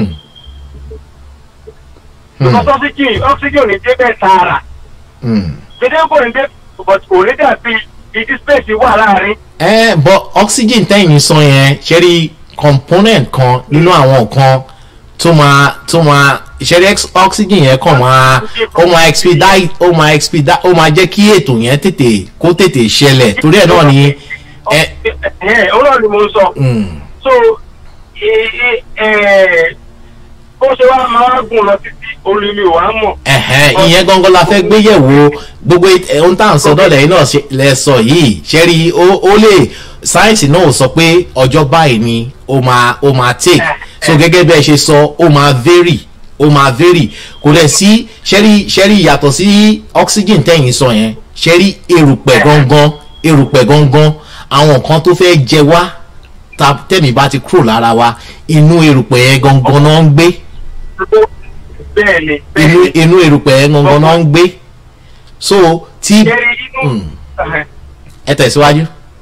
Hmm. because oxygen oxygen ò ní dé bẹ́ẹ̀ tààrà Hmm. gbèdé kò ní dé but kò ní dàbí ìdí space wà láàrin ẹ bọ oxygen tẹ́yìn sọ yẹn ṣẹ́rí component kan nínú àwọn nǹkan tó máa tó máa ṣẹ́rí ex- oxygen yẹn kàn máa ó máa expedite ó máa expedite ó máa jẹ́ kí ètò yẹn tètè kó tètè ṣẹlẹ̀ torí ẹ̀ náà ni ẹ. ẹ òun náà ni mo ń sọ Hmm. so ẹ ẹ ẹ bó ṣe wá máa gùn lọ títí orí mi ò wá mọ̀ ẹ̀hẹ́n ìyẹn gangan la fẹ́ gbé yẹ̀wò gbogbo it- ohun tá à ń sọ dọ́lẹ̀ yìí náà ṣe- lẹ sọ yìí ṣẹ́rí ó ó lè sáyẹ́nsì náà ò sọ pé ọjọ́ báyìí ni ó máa ó máa take so gẹ́gẹ́ bí ẹ ṣe sọ ó máa vary ó máa vary kò dẹ̀ sí ṣẹ́rí ṣẹ́rí yàtọ̀ sí oxygen tẹ̀yìn sọ yẹn ṣẹ́rí erùpẹ̀ gangan erùpẹ̀ gangan àwọn nǹkan tó fẹ́ jẹ wá ta tẹ̀mí bá ti kúrò lára wa inú erùpẹ̀ yẹn gangan náà ń gbé bẹ́ẹ̀ ni bẹ́ẹ̀ inú ni inú erùpẹ̀ yẹn gangan náà ń gbé so tí jẹ́rí inú Mm. ẹ tẹ̀síwájú.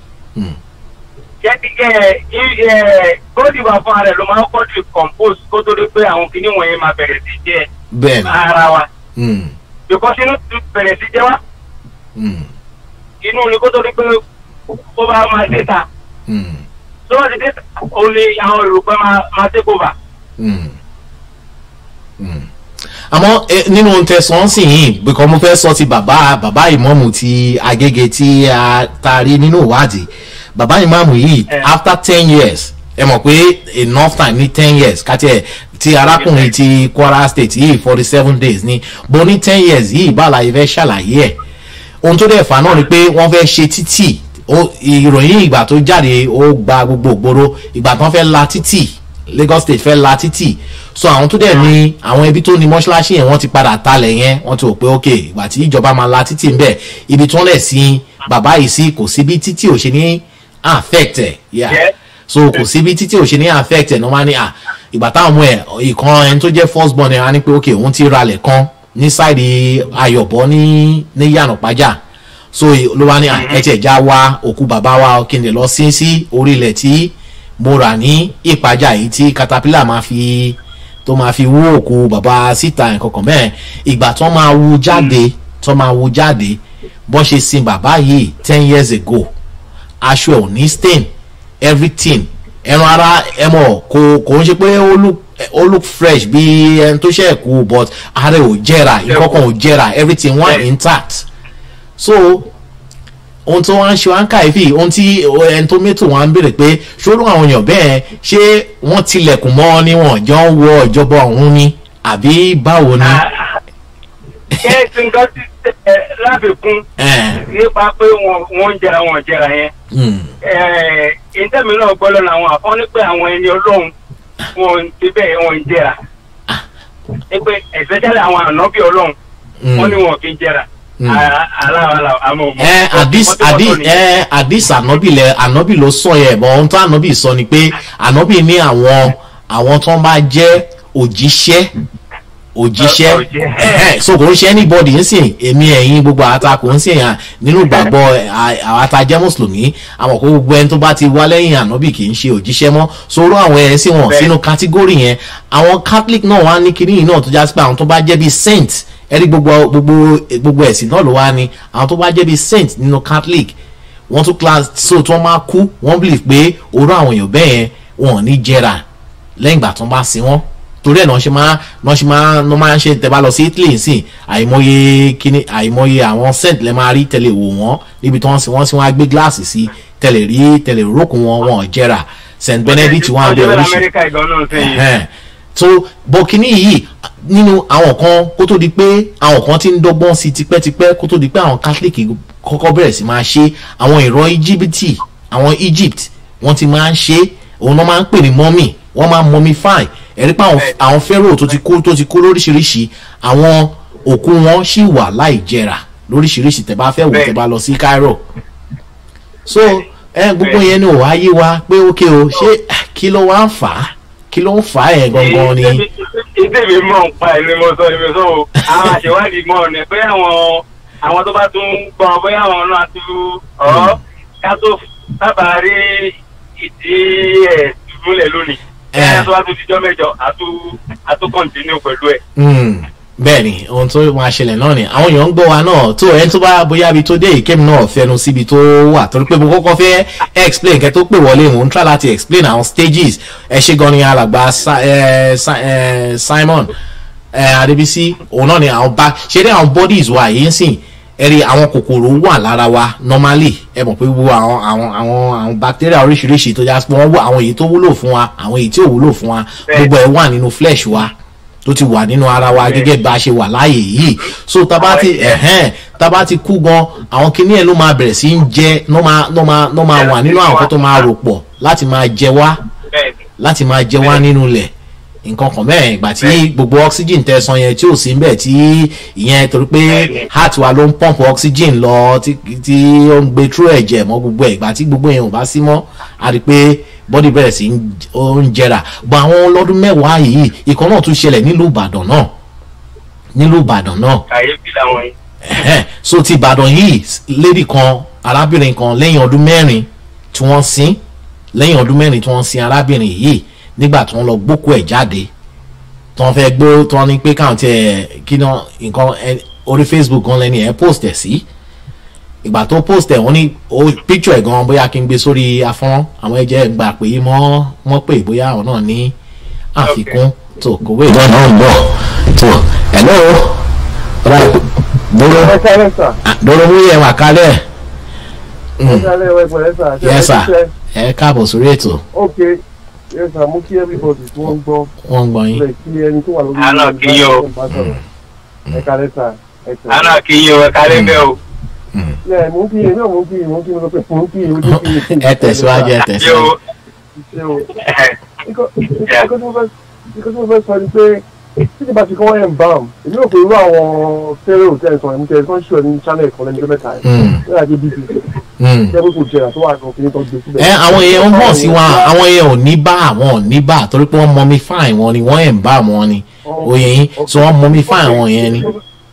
jẹ́rí ẹ ẹ góòdì wà fún ara ẹ̀ ló máa ń kọ́ ti compose kó tó dé pé àwọn kinní wọ̀nyẹn máa bẹ̀rẹ̀ sí jẹ́ bẹ́ẹ̀ ni ara wa Mm, because inú ti bẹ̀rẹ̀ sí jẹ́ wá mm, inú ni kó tó dé pé ó bá máa dé ta mm, tó bá ti dé ta ó ní àwọn èròpẹ́ máa máa take over. mm, mm. àmọ́ ẹ, nínú tẹ̀sán sì yìí bíkọ́ mo fẹ́ sọ ti bàbá bàbá ìmọ̀mù ti agége tí a taari nínú ìwádìí bàbá ìmọ̀mù yìí Eh. after ten years ẹ mọ̀ pé enough time ní ten years kàtí ẹ̀ ti arákùnrin ti kwara state yìí forty seven days ni bó ní ten years yìí báàlà yìí fẹ́ ṣàlàyé ẹ̀ ohun tó dẹ̀ fà náà ni pé wọ́n fẹ́ ṣe títì ó- ìròyìn ìgbà tó jáde ó gba gbogbo ògbóró ìgbà tán fẹ́ la títì lagos state fẹ́ la títì so àwọn tó dẹ̀ ní àwọn ibi tó ní mọ́ṣáláṣí yẹn wọ́n ti padà talẹ̀ yẹn wọ́n ti rò pé ok ìgbà tí ìjọba máa la títì ń bẹ̀ ibi tí wọ́n lẹ̀ sí bàbá yìí sí kò sí bí títì ò ṣe ní affect ẹ̀ yeah. Yeah. so kò sí bí títì ò ṣe ní affect ẹ̀ ní wọ́n á ní à ìgbà táwọn ọmọ ẹ̀ ìkan ẹni tó jẹ́ first born ẹ̀ á ní pé ok òun ti ralẹ̀ kan ní sáìdì ayọ̀bọ ní ní yànnàpájà so ló wá ní à, ẹ tiẹ̀ já wa òkú bàbá wa kí n lè lọ sí sí orí ilẹ̀ tí mo rà ní ìpájà yìí tí caterpillar máa fi tó máa fi wú òkú bàbá síta nǹkan kan bẹ́ẹ̀ ìgbà tó máa wú jáde tó máa wú jáde bọ́n ṣe sin bàbá yìí ten years ago aṣọ ẹ̀ ò ní stain everything ẹran ara ẹ mọ̀ kò kò ń ṣe pé ó look ó look fresh bí ẹni tó ṣe kú but ara ẹ̀ ò jẹrà nǹkan kan ò jẹrà everything wà Yeah. intact so ohun tó wá ń ṣe wá ń kàyéfì ohun tí ẹni tó mẹ́tò wá ń béèrè pé ṣòro àwọn èèyàn bẹ́ẹ̀ ṣé wọ́n tilẹ̀kùn mọ́ ni wọ́n jọ ń wọ ìjọba ọ̀hún ni àbí báwo ni. ẹ ti nǹkan ti ẹ láfikún Eh, nípa pé wọn wọn ń jẹra wọn ò jẹra yẹn mm, ẹ ìtẹ́mi náà gbọ́ lọ́nà àwọn àfọ́n ní pé àwọn ẹni ọlọ́run wọn ti bẹ́ẹ̀ wọn ń jẹra ní pé especially àwọn ànábì ọlọ́run mm. wọn ni wọn kì í jẹra Mm. aláwàlà àmọ́ ọmọ ẹ àdís àdí ẹ àdís ànábì lẹ ànábì ló sọ yẹ bọ ohun tó ànábì sọ ni pé ànábì ní àwọn àwọn tó bá jẹ òjíṣẹ́ òjíṣẹ́ Ọ- òjíṣẹ́. ẹhẹ, so kò ń ṣe anybody ń sìn èmi ẹ̀yin gbogbo àta kò ń sìn yàn nínú ìgbàgbọ́ àwọn ata jẹ́ mùsùlùmí àwọn kò gbogbo ẹni tó bá ti wá lẹ́yìn ànábì kì í ṣe òjíṣẹ́ mọ́ sọ̀rọ̀ àwọn ẹ̀ sí wọn Bẹ́ẹ̀. sínú kátígórì yẹn àwọn catholic náà wá ní kinní yìí náà tó já sí pé àwọn tó bá jẹ́ bíi saint ẹ̀rí gbogbo gbogbo gbogbo ẹ̀sìn náà ló wá ní àwọn tó bá jẹ́ bíi saint nínú catholic wọ́n tún class so tí wọ́n máa kú wọ́n believe pé orú àwọn èèyàn bẹ́ẹ̀ yẹn wọn ò ní jẹrà lẹ́yìn ìgbà tó ń bá sin wọ́n torí ẹ̀ náà ṣe máa náà ṣe máa náà máa ń ṣe tẹ́ bá lọ sí Italy nsìn àìmọye kíní àìmọye àwọn scent lẹ́ máa rí tẹ́lẹ̀ wò wọ́n níbi tí wọ́n sì wọ́n sì wọ́n á gbé gíláàsì sí tẹ́lẹ̀ rí tẹ́lẹ̀ rókun wọn wọn ò jẹ́ra St Benedict wọn àbẹ̀ ọjọ́ oríṣi amẹ́ríkà ìgbọ́n náà sẹ́yìn. ẹ̀hẹ́n. so bọ̀kínní yìí nínú àwọn kan kó tó di pé àwọn kan ti ń dọ́gbọ́n sí tipẹ́tipẹ́ kó tó di pé àwọn catholic kọ́kọ́ bẹ̀rẹ̀ sí máa ṣe àwọn ìran íjíbítì àwọn egypt wọ́n ti máa ń ṣe òun náà máa ń pè ní mọ́mì wọ́n máa ń mọ́mify ẹ̀rí pé àwọn àwọn pharaoh tó ti kú tó ti kú lóríṣiríṣi àwọn òkú wọn ṣì wà láì jẹrà lóríṣiríṣi tẹ́ bá fẹ́ wò tẹ́ bá lọ sí cairo so ẹ gbogbo yẹn ni ò wá yé wa pé ókè o ṣé kí ló wá ń fà á kí ló ń fà á yẹn gangan ni. ìdí mi mọ̀ ń pa ẹ̀mí mo sọ ẹ̀mí sọ o àwọn àṣewádìí mọ̀ ọ̀nà pé àwọn àwọn tó bá tún gbọ́ bóyá àwọn náà ti ọ̀ ká tó sábà rí ìdí ẹ̀ múlẹ̀ lónìí. Eh. ẹ̀ tó bá tún dijọ́ mẹ́jọ àtú àtú kọ́ntínú pẹ̀lú ẹ̀. Mm, bẹ́ẹ̀ni ohun tó máa ṣẹlẹ̀ náà ni àwọn èèyàn ń gbọ́ wa náà tó ẹni tó bá bóyá ibi tó dé ìkémi náà fẹnu síbi tó wà torí pé mo kọ́kọ́ fẹ́ explain kẹ́ tó pè wọlé mò ń try láti explain àwọn stages ẹ ṣe gan ni alàgbà Sa- eh, Sa- eh, Simon eh, Adébísí òun náà ni àwọn bá ṣe dé àwọn bodies wa yìí ń sìn ẹ rí àwọn kòkòrò wà lára wa normally ẹ mọ̀ pé gbogbo àwọn àwọn àwọn àwọn bacteria oríṣiríṣi tó já sí pé wọ́n wọ àwọn èyí tó wúlò fún wa àwọn èyí tí ò wúlò fún wa Bẹ́ẹ̀. gbogbo ẹ̀ wà nínú flesh wa tó ti wà nínú ara wa gẹ́gẹ́ bá a ṣe wà láàyè yìí so taba ti ẹ̀hẹ́n taba ti kú gan àwọn kinní ẹ̀ ló máa bẹ̀rẹ̀ sí í jẹ ló máa ló máa ló máa wà nínú àwọn kan tó máa rò pọ̀ láti máa jẹ wá bẹ́ẹ̀ ni láti máa jẹ wá nínú ilẹ̀ nǹkan kan bẹ́ẹ̀ ìgbà tí gbogbo oxygen tẹ san yẹn tí ò sí níbẹ̀ tí ìyẹn torí pé Bẹ́ẹ̀ni. heart wa ló ń pump oxygen lọ tí tí ó ń gbé through ẹ̀jẹ̀ mọ́ gbogbo ẹ̀ ìgbà tí gbogbo yẹn ò bá sí mọ́ a rí i pé body bẹ̀rẹ̀ sí ń- ó ń jẹrà bọ́ àwọn ọlọ́dún mẹ́wàá yìí ìkan náà tún ṣẹlẹ̀ nílùú Ìbàdàn náà nílùú Ìbàdàn náà kàyéfì làwọn yìí. Ẹ̀hẹ́n. so ti ìbàdàn yìí lady kan arábìnrin kan lẹ́yìn ọdún mẹ́rin tí wọ́n sin lẹ́yìn ọdún mẹ́rin tí wọ́n sin arábìnrin yìí nígbà tí wọ́n lọ gbókù ẹ̀ jáde tí wọ́n fẹ́ gbó tí wọ́n ní pé káwọn tiẹ̀ kí náà nǹkan ẹ- orí facebook gan lẹ́ni ẹ̀ post ẹ̀ sí ìgbà tó post ẹ̀ wọ́n ní o picture ẹ̀ gan bóyá kí n gbé sórí afọ́nrán àwọn ẹ̀jẹ̀ gbà pé mọ́ wọ́n pè bóyá àwọn náà ní àfikún tó kòwé ìwọ náà ń bọ̀ tó hello ọ̀rọ̀ dúró ẹ sáré sà dúró mú yẹn wà kálẹ̀ ẹ sáré ẹ pẹ̀lẹ́ sà ṣe yẹ ẹ sà ṣiṣẹ́ ẹ káàbọ̀ sórí ètò ok yẹ sà mú kí everybody tí wọ́n ń gbọ́ wọ́n ń gbọ́ yín lè kí ẹni tó wà lórí Àná kí yín o. bá sọ̀rọ̀. ẹ kálẹ́ sà ẹ tẹ̀. àná kì í yín o ẹ kálẹ̀ bẹ́ẹ̀ o. ẹ mú kí yín náà mú kí yín mú kí yín lọ pé mú kí yín ojú kí yín. ẹ tẹ̀síwájú ẹ ṣé o tẹ̀síwájú. ṣe o ikọ́ ikọ́ tó fẹ́ ikọ́ tó fẹ́ sọ ni pé títí bá ti kọ́ wọ́n ẹ̀ ń bá wọn èmi ò pé irú àwọn fẹ́rẹ̀ òtẹ́ ìtàn ẹ̀mí tẹ̀ ẹ̀sán ṣùọ́ ní channel kan lẹ́nu mẹ́ta ẹ̀ Mm, ní àjẹ́ bbc mm. jẹ́ pé kò jẹ́ra tó wà ní ọkùnrin tó gbé síbẹ̀. ẹ àwọn èèyàn ń hàn sí wa àwọn èèyàn ò ní bá àwọn ò ní bá torí pé wọ́n mọmi fáìn wọn ni wọ́n ẹ̀ ń bá wọn ni oyè yín so wọ́n mọmi fáìn wọn yẹn ni.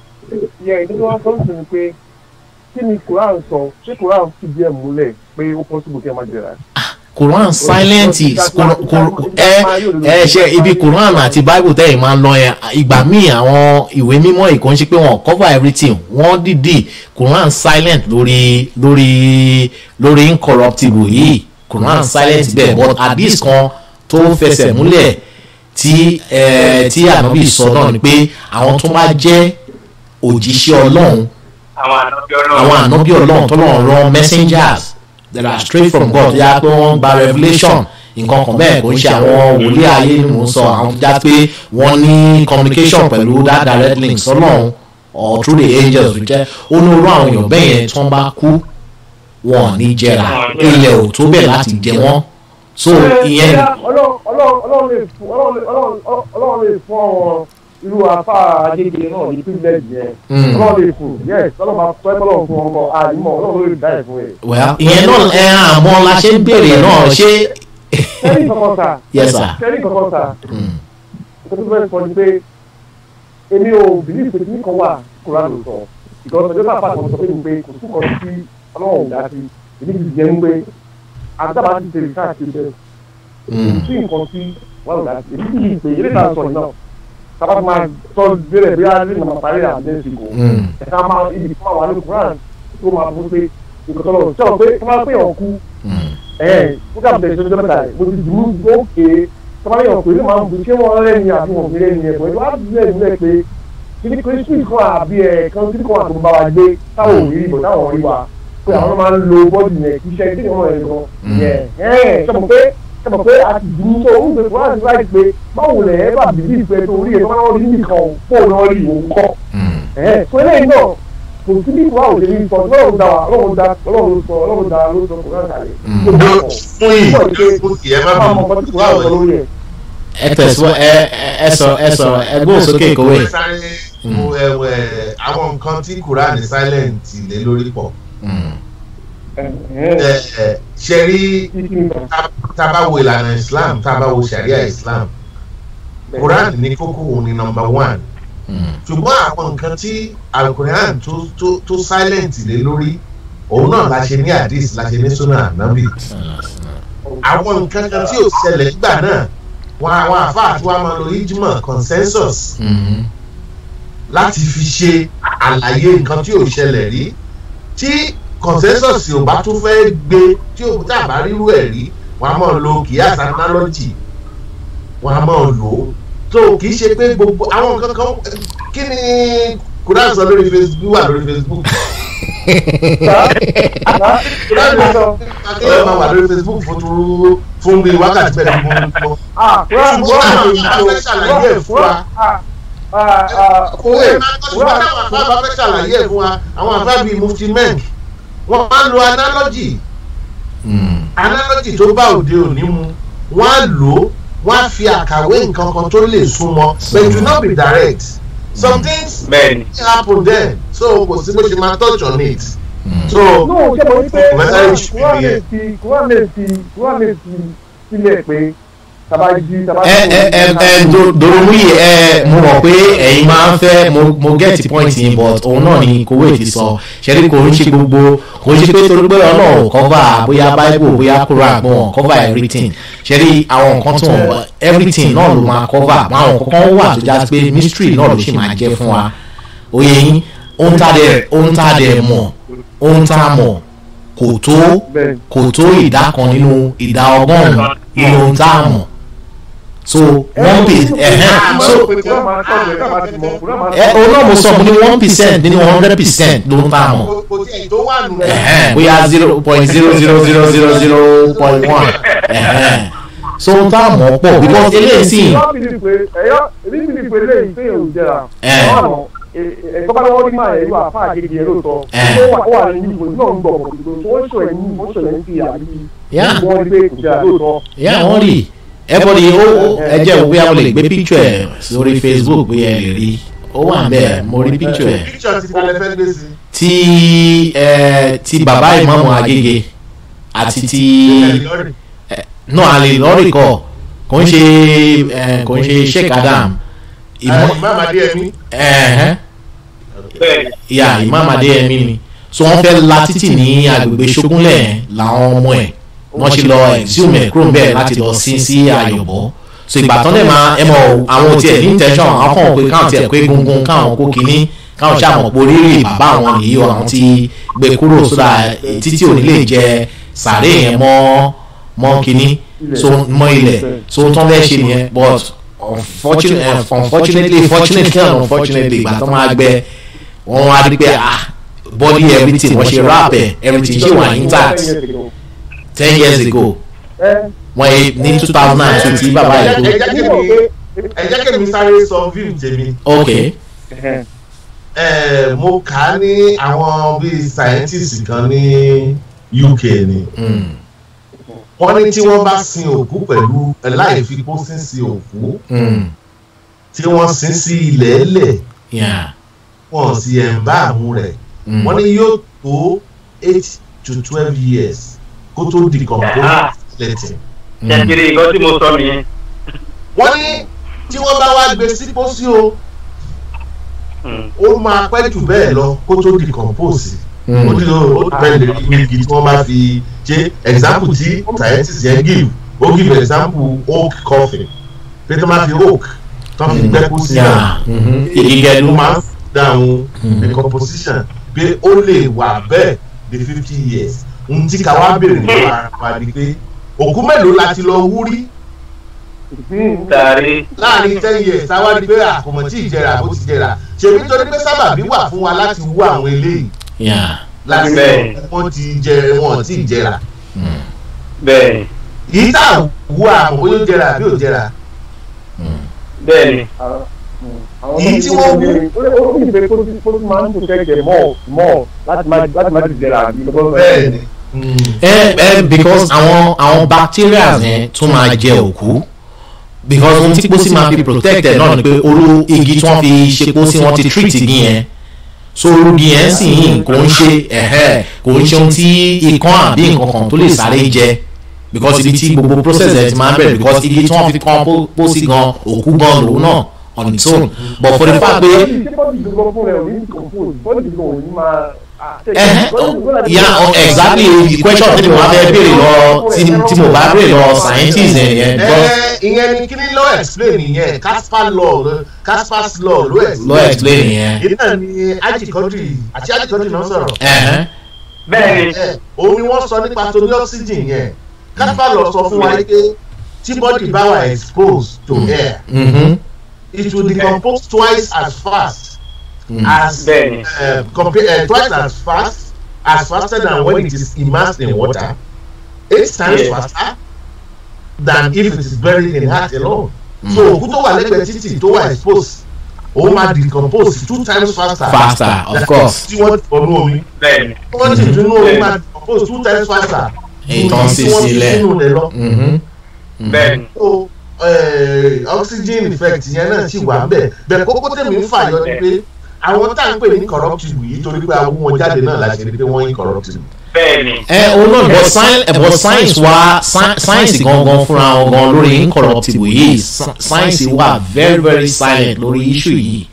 yẹ ìdí tó wá sọ sí ni pé kí ni quran sọ ṣé quran fi díẹ̀ múlẹ̀ pé ó possible kí ẹ má jẹ̀rà. Quran silent is Quran- Quran- ẹ ẹ ṣe ibi Quran àti Bible tẹ́yìn máa ń lọ yẹn ìgbà míì àwọn ìwé mímọ́ ìkó ń ṣe pé wọ́n cover everything wọ́n dìdì Quran silent lórí lórí lórí incorruptible yìí Quran silent bẹ́ẹ̀ but hadith kan tó fẹsẹ̀ múlẹ̀ tí ẹ tí ànábì sọ náà ni pé àwọn tó bá jẹ́ òjíṣẹ́ Ọlọ́run àwọn ànábì ọlọ́run. àwọn ànábì ọlọ́run tó lọ́run rán messengers that are straight from God yá pé wọ́n gba revelation nǹkan kan bẹ́ẹ̀ kò ń ṣe àwọn wòlíì ayé ni mò ń sọ àwọn tó já pé wọ́n ní communication pẹ̀lú that direct link sọ́lọ́run or through the angels jẹ́ ó ní orú àwọn èèyàn bẹ́ẹ̀ yẹn tí wọ́n bá kú wọn ò ní jẹrà ilẹ̀ ò tó bẹ̀ láti jẹ wọ́n so ìyẹn ọlọ́run ọlọ́run ọlọ́run lè fún ọlọ́run ọlọ́run ọlọ́run lè fún àwọn irú afá agége náà ní privilege yẹn Mm. ọlọ́run lè fún yes ọlọ́run máa fẹ́ ọlọ́run fún ọkọ àdìmọ̀ ọlọ́run lè dá ẹ̀ fún ẹ̀. well ìyẹn náà ẹ àmọ́ la ṣe ń béèrè náà ṣé sẹ́rí kankan sà yes sir sẹ́rí kankan sà Mm. nǹkan tó fẹ́ sọ ni pé èmi ò bìlí pé kí kan wà kóra ló sọ ìgbọ́n ọjọ́ tá a pàṣẹ sọ pé mi pé kò sí kan sí ọlọ́run ò dá sí èmi ti jẹ́ ń pé àtàbà ti tẹ̀lé káàkiri bẹ́ẹ̀ Mm. sí nǹkan tí wọ́n lò láti èmi kì í pè é níta sọ náà sábà máa sọ bẹ̀rẹ̀ bí a lè máa parí àdéhùn kò Mm. ẹ̀ka máa ibi fún àwọn àlejò Quran tó máa bú pé nǹkan tó lọ sọ pé kí wọ́n máa pè ọ̀ kú Mm. ẹ̀ fúgà bẹ̀rẹ̀ sọ́jọ́ mẹ́ta rẹ̀ mo ti dùn ún ókè tọ́ba yàn pé ló máa ń bu ṣé wọ́n rẹ́ni àbí wọ́n fi rẹ́ni ẹ̀ pẹ̀lú wàá bí ẹ̀ nílẹ̀ pé kíní kò sí kan àbí ẹ̀ kan kíní kan àtúntò bá wa gbé táwọn ò rí ìbò táwọn rí wa pé àwọn máa ń lo bọ́ọ̀dù yẹn kí iṣẹ́ kí wọ́n rẹ̀ gan yẹn ẹ̀ sọ̀rọ̀ pé sọ̀rọ̀ pé a ti dùn tó ń gbé wọ́n á ti láì pé báwo lẹ̀ ẹ́ bá bìbí ìpẹ́ tó rí ẹ̀ tó máa ń rí nìkan fóònù náà rí òun kọ́ ẹ̀ tó eléyìí náà kò sí bí wàá òde ní sọ ọlọ́run dá wa ọlọ́run dá ọlọ́run sọ ọlọ́run dá ló sọ kò náà kàlẹ́. fún yìí fún yìí ẹ má máa mọ bínú ọkọ tí kò wá ọ̀sán lórí ẹ̀. ẹ tẹ̀síwọ́ ẹ ẹ- ẹ sọ ẹ sọ ẹ gbóhùn sókè kówé. Mo sáré mo ẹwẹ àwọn nǹkan tí quran silent lé lórí pọ̀ ẹ ẹ ṣe rí tá- tá a bá wo ìlànà islam tá a bá wo sharia islam quran ní kókó òun ni number one ṣùgbọ́n àwọn nǹkan tí alukoran tó tó tó silent lé lórí òun náà la ṣe ní hadith la ṣe ní sunnah anabi àwọn nǹkan kan tí ò ṣẹlẹ̀ nígbà náà wọn àwọn àfáà tí wọ́n máa lo ijma consensus láti fi ṣe àlàyé nǹkan tí ò ṣẹlẹ̀ rí tí consensus ò bá tún fẹ́ gbé tí ò tá a bá rírú ẹ̀ rí wọn á máa lo kìíyàs analogy wọn á máa lò ó tó kì í ṣe pé gbogbo àwọn nǹkan kan kí ni kúrẹ́ sọ lórí facebook wà lórí facebook kúrẹ́ ní sọ akéèyàn máa wà lórí facebook fún turu fún bíi wákàtí bẹ́ẹ̀ ni mo ń lọ ṣùgbọ́n àwọn àbá fẹ́ ṣàlàyé ẹ̀ fún wa òwe ṣùgbọ́n àwọn àbá bá fẹ́ ṣàlàyé ẹ̀ fún wa àwọn àbá bíi mufti menk wọ́n máa ń lo analogy analogy tó bá òde òní mu wọ́n á lò ó wọ́n á fi àkàwé nǹkan kan tó lè súnmọ́ but it will not be direct some things bẹ́ẹ̀ni. happen then so kò sí bó ṣe máa touch on it so no ṣe mo ní pé Message kúrò lè nìyẹn. fi kúrò lè fi kúrò lè fi sílẹ̀ pé tàbá jí tàbá ẹ ẹ ẹ ẹ do- doromuyi ẹ mo mọ̀ pé ẹ̀yin máa ń fẹ́ mo mo get point yín but òun náà ni kowé ti sọ ṣẹ́ni kò ń ṣe gbogbo kò ń ṣe pé torí pé ọlọ́run cover bóyá bible bóyá quran gbọ́n cover everything ṣẹ́ni àwọn nǹkan tó ń everything náà ló máa cover àwọn nǹkan kan wà tó já sí pé mystery náà ló ṣì máa jẹ́ fún wa oyè yín ohun tá a dẹ̀ ohun tá a dẹ̀ mọ̀ ohun tá a mọ̀ kò tó bẹ́ẹ̀ kò tó ìdá kan nínú ìdá ọgọ́rùn-ún nínú ohun tá a mọ̀ so one percent ẹ̀hẹ́n so kúrò máa tọ́jú ẹ̀ káàbà ti mọ̀ kúrò máa ẹ òun náà mo sọ mo ní one percent nínú hundred percent ló ń tá a mọ̀ kò kò tí ẹ̀ tó wà nù ẹ̀hẹ́n bóyá zero point zero zero zero zero zero point one ẹ̀hẹ́n so ohun tá a mọ̀ pọ̀ because eléyìí sì ẹ̀yọ́ bìlì pé ẹ̀yọ́ èmi bìlì pé lẹ́yìn pé òun jẹra Ẹ̀. ẹ̀kọ́ bá lọ́wọ́ rí máa ẹ̀yọ́ àfa àgègè ẹ̀ lóòótọ́ Ẹ̀. ó wà ó wà ní ìbò náà ń gbọ̀ pọ̀ tó wọ́n sọ ẹ̀yìn wọ́n sọ ẹ̀yìn fi àbí Yeah. wọ́n rí pé kò jẹra lóòótọ́ yà wọ́n rí everybody ó ẹ jẹ́ òwe àwọn lè gbé picture ẹ̀ sórí facebook bóyá ẹ lè rí ó wà ń bẹ̀ mo rí picture ẹ̀ picture ti kalẹ̀ fẹ́ gbé sí ti ẹ ti bàbá ìmọ̀mù agége àti ti náà àlè lọ́rì kọ kò ń ṣe ẹ, kò ń ṣe sheik adam ìmọ̀ imam adéyẹmí ẹ̀hẹ́n bẹ́ẹ̀ni. ìyá imam adéyẹmí ni so wọ́n fẹ́ la títì ní agbègbè ṣógúnlẹ̀ làwọn ọmọ ẹ̀ wọ́n ṣe lọ exhume ẹ̀ kúrò bẹ́ẹ̀ láti lọ sí sí àyọ̀bọ̀ so ìgbà tán lè máa ẹ mọ̀ àwọn tiẹ̀ ní intention àwọn kan pé káwọn tiẹ̀ pé gungun káwọn kó kínní káwọn ṣàmọ̀ pé oríire bàbá àwọn nìyí o àwọn ti gbé kúrò sódà títí òní lè jẹ sàárè yẹn mọ́ mọ́ kínní so mọ́ ilẹ̀ so tán fẹ́ ṣe nìyẹn but unfortunately unfortunately fortunately and unfortunately ìgbà tán máa gbẹ wọn wá rí pé ah body everything wọ́n ṣe rap ẹ̀ everything ṣe wà intact ten years ago wọ́n yé ní two thousand and two tí bàbá ẹ yìí jẹ́ kí mi ẹ jẹ́ kí mi sáré sọ view tèmi kú ok ẹ mo kà á ní àwọn bíi scientist kan ní uk ni mm. wọ́n ní tí wọ́n bá sin òkú pẹ̀lú láì fi pósí sí òkú Mm. tí wọ́n sin sí ilẹ̀ ẹlẹ̀ yeah wọ́n sì ẹ̀ ń bá àmú rẹ̀ mm. wọ́n ní yóò tó eight to twelve years kó tó decompose skeleton. jẹjẹrẹ nǹkan tí mo sọ nìyẹn. wọ́n ní tí wọ́n bá wá gbé sí pósí o ó máa pẹ́ jù bẹ́ẹ̀ lọ kó tó decompose Mm. ó nílò ó bẹ́ẹ̀ lè rí igi tí wọ́n bá fi ṣe example tí scientist yẹn give ó give example oak coffin pé tó máa fi oak tó fi gbẹ́ kó sí náà yeah mhm. ìgẹ̀dú ló máa ń dáhùn Mhm. decomposition pé ó lè wà bẹ́ẹ̀ de fifty years ohun tí ká wá béèrè lọ́wọ́ ara wa ni pé òkú mélòó la ti lọ wú rí ìpín tàrí láàrin ten years táwa di pé àkùmọ̀ tí ì jẹrà bó ti jẹrà ṣèbí torí pé sábàbí wà fún wa láti wú àwọn eléyìí Yeah. láti Bẹ́ẹ̀. wọ́n ti jẹ wọn tí ì jẹrà bẹ́ẹ̀ yìí tá à wú àmọ́ bóyá ó jẹrà àbí ò jẹrà bẹ́ẹ̀ ni àwọn Èyí tí wọ́n wú. ó ní ìpè kó tí kó tí máa ń protect them more more láti má láti má ti jẹrà àbí lọ́wọ́ bẹ́ẹ̀ ni ẹ ẹ because àwọn àwọn bacteria yẹn tún máa jẹ òkú because ohun tí pósí máa fi protect ẹ náà ni pé orú igi tí wọ́n fi ṣe pósí wọ́n ti treat igi yẹn so orú igi yẹn sì yìn kò ń ṣe ẹ̀hẹ́ kò ń ṣe ohun tí ikán àbí nǹkan kan tó lè sáré jẹ because ibi tí gbogbo process ẹ ti máa ń bẹ̀rẹ̀ because igi tí wọ́n fi kàn pó- pósí gan òkú gan lòun náà on its own but for the fact pé ṣé bọ́ọ̀dì gbogbo fún rẹ̀ ò ní compose bọ́ọ̀dì gbogbo ò ní máa. yeah oh, exactly the question tí mo bá fẹ́ béèrè lọ tí tí mo bá béèrè lọ scientist yẹn yẹn because ẹ ìyẹn ni kí ni ló explain ìyẹn Caspar law ló- Caspar's law ló lọ explain explain yẹn. ìdí náà ni ajikọ́dì àti ajikọ́dì náà sọ̀rọ̀ Ẹ̀hẹ́n. bẹ́ẹ̀ ni ẹ òun ni wọ́n sọ nípa torí oxygen yẹn Caspar law sọ fún wa pé tí body bá wà exposed to air Mhm. it will decompose twice as fast as bẹ́ẹ̀ ni uh, compare uh, twice as fast as faster than when it is immersed in water eight times Yeah. faster than if it is buried in earth alone. so òkú tó wà lẹ́gbẹ̀ẹ́ títì tó wà exposed òun máa decompose two times faster. Faster, of than course. tí wọ́n ti fọnú omi. bẹ́ẹ̀ ni wọ́n ti dunu omi máa decompose two times faster. Èyí ju tó ń tí sì wọ́n ti sílẹ̀. sínú rẹ̀ lọ. Mhm. bẹ́ẹ̀ ni so eh, oxygen effect yẹn náà ti wà bẹ́ẹ̀ bẹ́ẹ̀ kókó tèmi ń fàyọ ni pé àwọn tá à ń pè ní corruptible yìí torí pé àwọn wọn jáde náà láti rí pé wọ́n incorruptible. bẹ́ẹ̀ ni ẹ o náà but science but science wa sci- science gangan fúnra wọn gan lórí incorruptible yìí Sci- science wà very very silent lórí issue yìí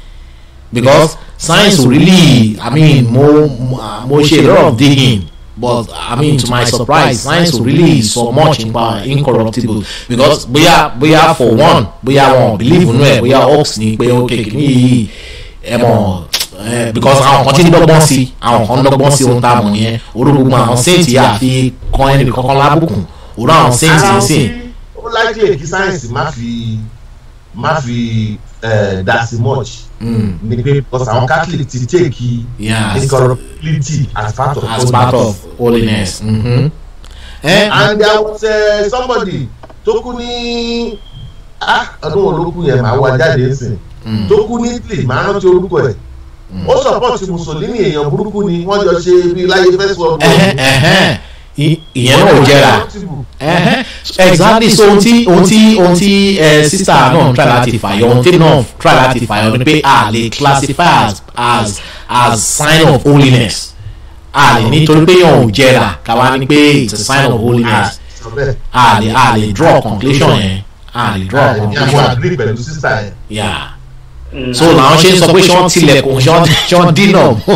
because science really i mean mo mo- mo ṣe a lot of digging but i mean to my surprise science really so much nípa incorruptible because bóyá bóyá for one bóyá wọn believe nínú ẹ bóyá ox ni pé ok kìíní yìí ẹ mọ ẹ because àwọn kan ti ń dọ́gbọ́n sí àwọn kan ń dọ́gbọ́n sí ohun tá a mọ̀ yẹn orúkọ àwọn saint yà fi kan ẹnì kankan lábùkún òun àwọn saint yìí sìn. ó likely kí sáyẹ̀nsì má fi má fi eh, dá sí much ni pé because àwọn catholic ti take Yeah. incorruptibility as part of as part of holiness. Mm-hmm. Eh, and there was uh, somebody tó kú ní ah ọdún wo ló kú yẹn màá wá jáde nsìn tó kú ní italy màá rántí orúkọ ẹ̀ ó support mussolini èèyàn burúkú ni wọ́n jọ ṣe bí láyé first world war. ẹhẹn, ẹhẹn. I- ìyẹn náà ò jẹrà ẹhẹn. exactly so ohun tí ohun tí ohun tí ẹ sísá náà try láti fàyọ ohun tí náà try láti fàyọ ni pé a lè classify as as as sign of holiness a lè nítorí pé yàn ò jẹrà káwa ni pé it's a sign of holiness sọ bẹ́ẹ̀ a lè a lè draw conclusion yẹn a lè draw ní àwọn conclusion agree pẹ̀lú sísá yẹn. yeah so làwọn ṣe ń sọ pé ṣé wọ́n tilẹ̀kùn ṣé wọ́n ṣé wọ́n dínà mọ́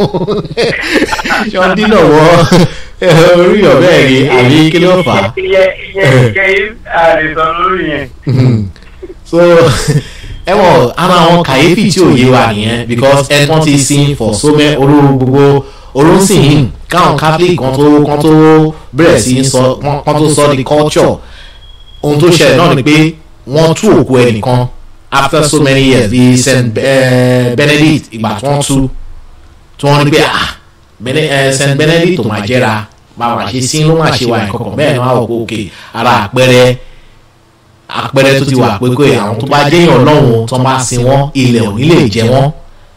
ṣé wọ́n dínà mọ́ orí ọ̀bẹ rí àbí kí ló fà á. iye iye iye àdìsàn lórí yẹn so ẹ mọ̀ ara àwọn kàyéfì tí ò yé wa nìyẹn because ẹ kàn ti sin for so many olú gbogbo olóńsìn káwọn catholic kan tó kan tó bẹ̀rẹ̀ sí í sọ kan tó sọ di culture ohun tó ṣẹlẹ̀ náà ni pé wọ́n tú òkú ẹnìkan after so many years bíi saint eh, benedict ìgbà tí wọ́n tú tí wọ́n ní pé ah Bene- eh, saint benedict tó máa jẹ́ra báwa ṣe sí ló máa ṣe wà nǹkan bẹ́ẹ̀ ni wọ́n á wọ̀ pé òkè ara àpẹẹrẹ àpẹẹrẹ tó ti wà pé pé àwọn tó bá jẹ́yàn ọlọ́run tó bá sin wọ́n ilẹ̀ ò ní lè jẹ wọ́n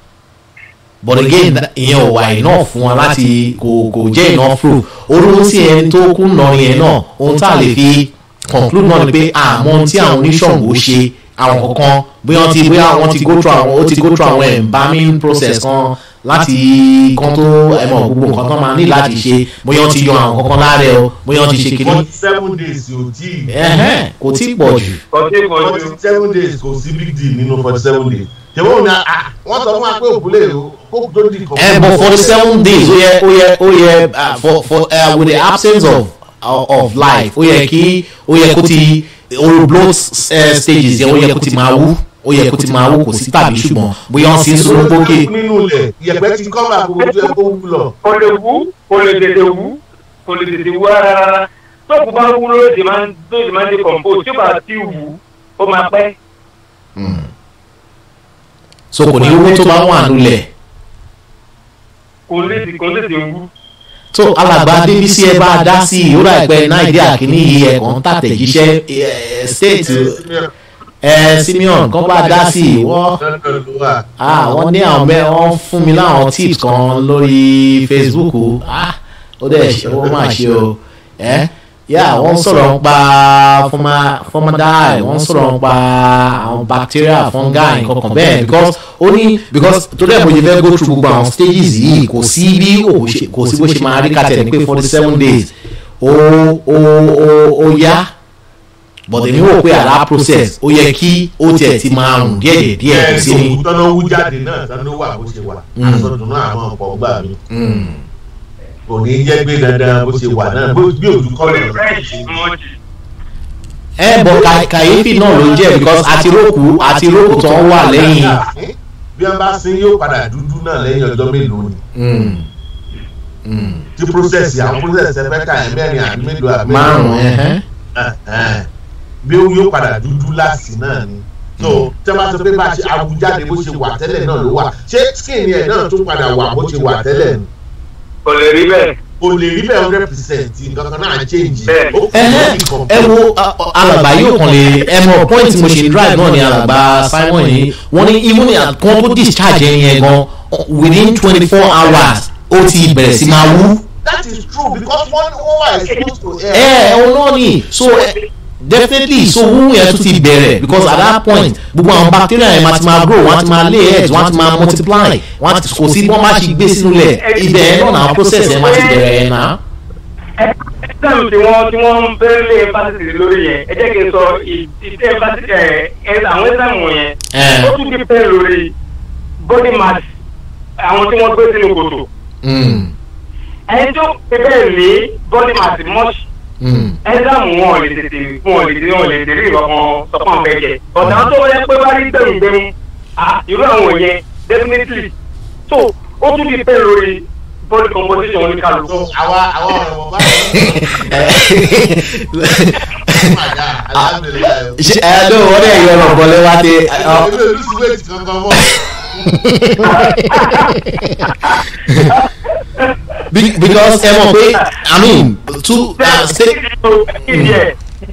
but again ìyẹn ò wà iná fún wa láti kò kò jẹ́ iná fúru orúkọ sí ẹni tó kú nà yẹn náà ohun tá a lè fi conclude náà ni pé àmọ́ ohun tí àwọn oníṣòwò ṣe àwọn kankan bóyá wọ́n ti bóyá wọ́n ti go through àwọn ó ti go through àwọn embalming process kan láti kan tó ẹ̀mọ̀ gbogbo nǹkan tó máa ní láti ṣe bóyá wọ́n ti yọ àwọn kankan lára ẹ̀ o bóyá wọ́n ti ṣe kiri forty seven days yóò tí ì. ẹ̀hẹ́n kò tí ì pọ̀ jù. kọjú kọjú forty seven days kò sí big deal nínú forty seven days. ṣèwọ́n ò ní à wọ́n sọ fún wa pé òkúlé kó tó di kan. Eh, but for the seven days ó yẹ ó yẹ ó yẹ uh, for for uh, with the absence of of, of life ó yẹ kí ó yẹ kó ti oru blood uh, stages yẹn ó yẹ kó ti máa wú ó yẹ kó ti máa wú kò sí tàbí ṣùgbọ́n bóyá wọ́n sì ń sọ gbókè. nínú ilẹ̀ ìyẹ̀pẹ̀ ti kọ́ bá gbogbo tó yẹ kó wú lọ. kò lè wú kò lè tètè wú kò lè tètè wú rárá rárá tóògùn bá wú ló ti máa ń tó ti máa ń di compose tí ó bá ti wú ó máa pẹ́ so kò ní owó tó bá wà nulẹ̀ kò lè ti kò lè ti wú. tó alàgbà débísí ẹ bá dá sí i ó rà pé nàìjíríà kìíní yìí ẹ̀kan tàtẹ̀jíṣẹ́ ẹ̀, state ẹ̀, simeon kan bá dá sí i wọ́n lọ́dọ̀ ló wà. ah wọ́n ní àwọn bẹ́ẹ̀ wọ́n fún mi láwọn tips kan lórí facebook ah ó dẹ̀ ṣe wọ́n máa ṣe o ẹ́ yà wọ́n sọ̀rọ̀ nípa forma- formaldehyde wọ́n sọ̀rọ̀ nípa àwọn bacteria fungi nǹkan bẹ́ẹ̀ because ó ní because torí ẹ̀ mo ṣe fẹ́ go through gbogbo àwọn stages yìí kò sí bí òun ṣe- kò sí bó ṣe máa rí kàtẹ́ ní pé forty seven days ó ó ó ó yá but èmi wò pé àrà process ó yẹ kí ó tiẹ̀ ti máa rùn díẹ̀ díẹ̀ kò sí ní. òkú tọ́nà wú jáde náà tọ́nà wà bó ṣe wà àtọ̀dùnú àwọn ọ̀pọ̀ gbà mí kò ní jẹ́ gbé dandan bó ṣe wà náà bó- bí òjú kọ́ lè fresh much. ẹ bọ kà- kàyéfì náà ló jẹ because àti rókù àti rókù tó ń wà lẹ́yìn. bí wọ́n bá sin yóò padà dúdú náà lẹ́yìn ọjọ́ mélòó ni Mm. Mm. tí process àwọn process ẹ fẹ́ kà ẹ́ mẹ́rin àbí mélòó àbí márùn ẹhẹn. Ẹ̀hẹ́n. bí ó yóò padà dúdú láti náà ni so tẹ́ bá sọ pé bá a ṣe awùjáde bó ṣe wà tẹ́lẹ̀ náà ló wà ṣé skin ẹ̀ náà tún padà wà bó ṣe wà tẹ́lẹ̀ ni kò lè rí bẹ́ẹ̀. o lè rí bẹ́ẹ̀ hundred percent nǹkan kan náà change Bẹ́ẹ̀. ó kù ẹhẹn ní nǹkan ẹ wo a- a- alàgbà yóò kàn lè ẹ mọ point mo ṣe ń drive náà ni alàgbà simon yìí wọn ní even at kan tó discharge ẹyin yẹn gan within twenty four hours ó ti bẹ̀rẹ̀ sí máa wú. that is true because one one were exposed to air. ẹ ẹ òun náà ni so eh, definitely so wúwú yẹn tún ti bẹ̀rẹ̀ because at that point gbogbo àwọn bacteria yẹn máa ti máa grow wọ́n ti máa lay eggs wọ́n ti máa multiply wọ́n ti kò sí bí wọ́n bá ṣe gbé sínú lẹ̀ ibẹ̀ yẹn náà náà process yẹn máa ti bẹ̀rẹ̀ yẹn náà. ẹ̀sán tí wọ́n tí wọ́n ń bẹ́ẹ̀ lé fásitì lórí yẹn ẹ jẹ́ kí n sọ ìdílé fásitì ẹ̀ ẹ̀ àwọn ẹ̀sán yẹn Ẹ̀. ó tún ti pẹ́ lórí body mass àwọn tí wọ́n gbé sínú kòtò Mm, ẹni tó fi bẹ́ẹ̀ lé body mass much mm. ẹ̀sán wọn ò lè tètè wọn ò lè tètè wọn ò lè tètè rí ìrọ̀kan sọ́kàn fẹ́ jẹ ọ̀dà tó yẹ pé bá rí gbẹ̀mùgbẹ̀mù ah, irú àwọn yẹn definitely so ó tún ti pẹ́ lórí body composition oníkàlùkù. so àwa àwa ọ̀rọ̀ wọn bá padà alhamdulilayi. ṣe ẹ ló wọ́n dẹ̀ yọ ọ̀rọ̀ bọ́lẹ́ wá dé. èmi ò lùsí wéètì kankan mọ́. Be- because ẹ mọ̀ pé i mean two uh, sta- Yeah.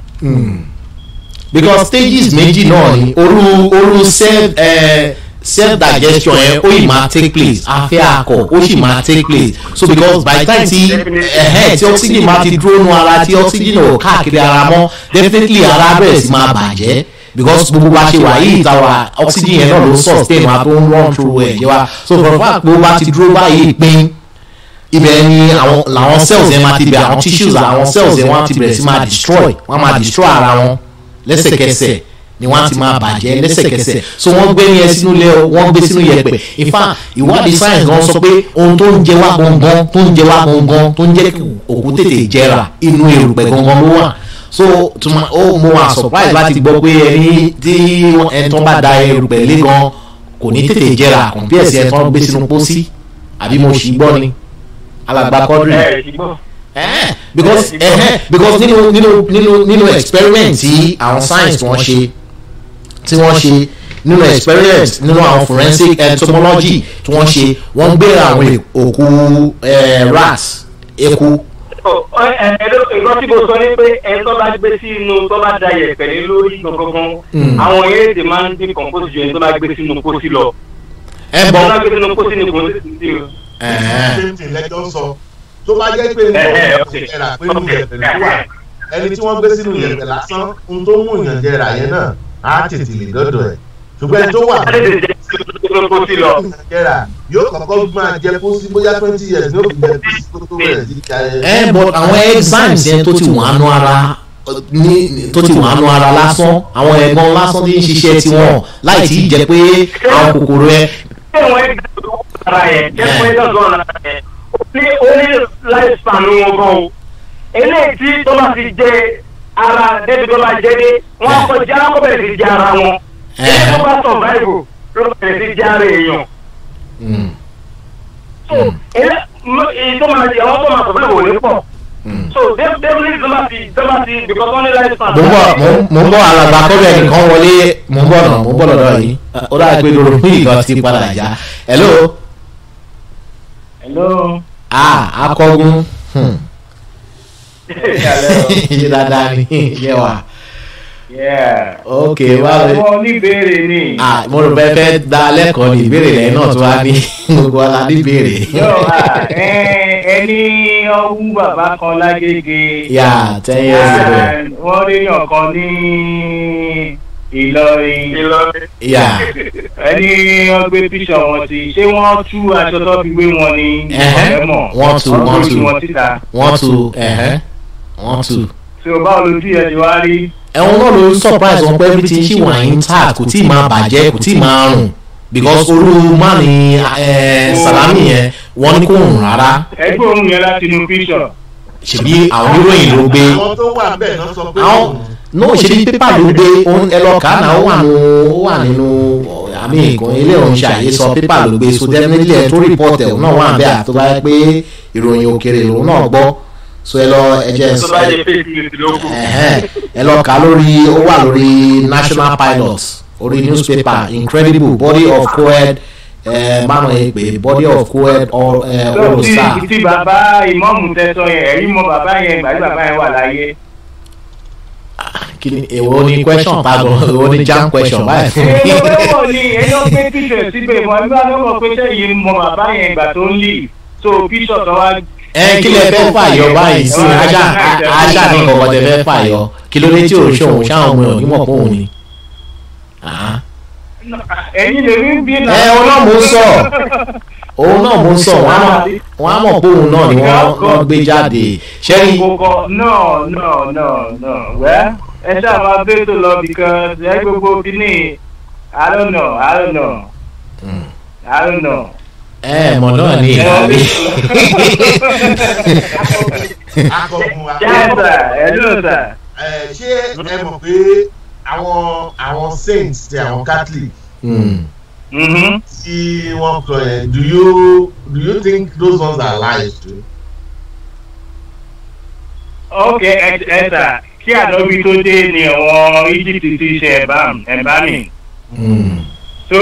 because stages méjì náà ni oru oru self uh, self digestion yẹn ó yìí máa take place afẹ́ akọ ó sì máa take place so because by the time ti ẹ̀hẹ́n tí oxygen máa ti dúró nu ara tí oxygen ò káàkiri ara mọ́ definitely ara bẹ̀rẹ̀ sí máa bàjẹ́ because gbogbo wa ṣe wà yìí tàwa oxygen yẹn náà ló sustain wa tó ń run through ẹ̀ yẹ wa so for fact gbogbo wa ti dúró báyìí pín ibẹ̀ ni àwọn làwọn cells yẹn máa ti bẹ̀rẹ̀ àwọn tissues àwọn cells yẹn wọ́n ti bẹ̀rẹ̀ sí máa destroy wọ́n máa destroy ara wọn lẹ́sẹ̀kẹsẹ̀ ni wọ́n ti máa bàjẹ́ lẹ́sẹ̀kẹsẹ̀ so wọ́n gbé yẹn sínú ilé wọ́n gbé sínú yẹ̀pẹ̀ in fact ìwádìí science gan sọ pé ohun tó ń jẹ wá gangan tó ń jẹ wá gangan tó ń jẹ́ kí òkú tètè jẹrà inú erùpẹ̀ gangan ló wà so tuma ó mo wà surprise láti gbọ́ pé ẹni tí ẹni tó bá da erùpẹ̀ lé gan kò ní tètè jẹrà compare sí ẹni tó ń gbé sínú pósí àbí mo ṣì gbọ́ ni alàgbà kọ́dùrì ẹ ṣùgbọ́n Eh, because eh, because nínú nínú nínú nínú experiment tí àwọn science tí wọ́n ṣe tí wọ́n ṣe nínú experiment nínú àwọn forensic entomology tí wọ́n ṣe wọ́n gbé àwọn òkú eh, rat eku nǹkan tí mo sọ ni pé ẹ tó bá gbé sínú tó bá da yẹ̀pẹ̀ lé lórí gangan àwọn eréde máa ń dín compose ju ẹni tó bá gbé sínú pósí lọ. ẹ tó bá bọ gbé sínú pósí ni kò ní sí o. same thing lẹ́jọ́ ń sọ tó bá jẹ́ pé ní Eh, eh, ọ̀rọ̀ okay. ìjẹrà pé ní ìyẹ̀pẹ̀ ló wà ẹni tí wọ́n gbé sínú ìyẹ̀pẹ̀ lásán ohun tó mú ìyàn jẹrà yẹn náà á tètè lè dọ́dọ̀ ẹ̀ ṣùgbọ́n ẹni tó wà ẹ lè jẹ sínú pósí lọ. jẹrà yóò kọ́kọ́ máa jẹ pósí bóyá twenty years ní òkú jẹ pósí tó tó bẹ̀rẹ̀ sí jà ẹ bọ àwọn enzymes yẹn tó ti wọ́n ánú ara ní tó ti wọ́n ánú ara lásán àwọn ẹ̀gbọ́n lásán tí ń ṣiṣẹ́ tiwọn láì tí ì jẹ́ pé àwọn kòkòrò ẹ ṣé wọn ẹ gbàgbọ́ ara yẹn ṣé wọn ẹ gbàgbọ́ ara yẹn ó ní ó ní life span wọn gan o eléyìí tí tó bá ti jẹ ara débi tó bá jẹ dé wọn á kọjá wọn bẹ̀rẹ̀ sí jẹ ara wọn èyí tó bá survive ló bẹ̀rẹ̀ sí jẹ ara èèyàn Mm. so èyí tó máa jẹ àwọn tó máa survive ò ní pọ̀ so definitely tó bá ti tó bá ti because wọ́n ní lifespan. mo ń bọ̀ mo- mo ń bọ̀ alàgbà kọ́bẹ̀ nìkan wọlé mo ń bọ̀ náà mo ń bọ̀ lọ́dọ̀ yìí ó dáa pé lóru fún ìkan ti padà já hello hello. ah akọgun hmm. ṣe dáadáa ni yẹ wa Yeah. ok wá lè àwọn oníbèrè ni. ah mo rò bẹ́ẹ̀ fẹ́ da lẹ́kọ̀ọ́ ní ìbéèrè lẹ́yìn náà tó wá ní gbogbo ala ní ìbéèrè yóò wá ẹni ọwú bàbá kan lágége. yà ten years ago wọ́n léèyàn kan ní Ìlọrin. yà ẹni wọ́n gbé píṣọ̀ wọn sí ṣé wọ́n tú aṣọ tó fi gbé wọn ní Ẹ̀hẹ́. ọ̀rẹ́ mọ̀ Wọ́n tú, wọ́n gbé tú. wọn síta. wọ́n tu ẹ̀hẹ́ wọ́n tu. tí o bá olójú yẹn ti wá rí. ẹ̀wọ̀n náà ló ń surprise wọn pé everything ṣì wà intact kò tí ì máa bàjẹ́ kò tí ì máa rùn because olú má ní eh, salami yẹn wọ́n ní kò rùn rárá ẹgbẹ́ òun yẹn láti inú píṣọ̀. ṣèbí àwọn oníròyìn ló gbé àwọn tó wà bẹ́ẹ̀ náà sọ pé àwọn náà ṣèbí pépà ló gbé òun- ẹ lọ kà á náà ó wà nù ó wà nínú àmì ìkan ilé òun ṣàyè sọ pépà ló gbé so definitely ẹ tó report ẹ̀ òun náà wà bẹ́ẹ̀ àti tó bá yẹ pé ìròyìn òkèrè lòun náà gbọ́ so ẹ lọ ẹ jẹ́ tó bá jẹ fake news ló kù. Ẹ̀hẹ́n, ẹ lọ kà á lórí ó wà lórí national pilot orí newspaper incredible body of co-ed báwọn ẹ pè body of co-ed tó all tí star tí bàbá ìmọ̀mù tẹ́tọ́ yẹn ẹ̀rí mọ bàbá yẹn gbàgbé bàbá yẹn wà láyé. kí ni èwo ni question pago èwo ni jam question báyìí fún mi. èyí ló wọ̀ ni èyí ló gbé píṣọ̀ síbẹ̀ mọ́ nígbà tó mọ̀ pé sẹ́yìn mọ bàbá yẹn ìgbà tó ń lì so píṣọ̀ tó wá. ẹ kí lẹ fẹ́ fàyọ báyìí sí ajá ajá ní kọ̀ọ̀kan tẹ fẹ́ fàyọ kí ló dé tí ò ṣòwò ṣáwọn ọmọ ẹ̀ onímọ̀ fóun ni. Ah. ẹ̀yin lè rí bí ẹ òun náà mò ń sọ òun náà mò ń sọ wọn á mọ̀- wọn á mọ̀ pé òun náà ni wọ́n wọ́n gbé jáde ṣẹ́rí Kókó no no no no wẹ́ ẹ ṣáà máa bẹ́ẹ̀ tó lọ because ẹ gbogbo kíní I don't know I don't know I don't know. ẹ mọ̀ náà ni ìhàlẹ́ akọgun wa Yes sir, hello sir. ẹ ṣé ẹ mọ̀ pé àwọn àwọn saints ti àwọn catholic Mhm. tí wọ́n sọ yẹn do you do you think those ones are lies too. ok ẹ ẹ sà kí àdóbi tó dé ni àwọn Egypt ti ṣe ẹ̀bám ẹ̀bámi so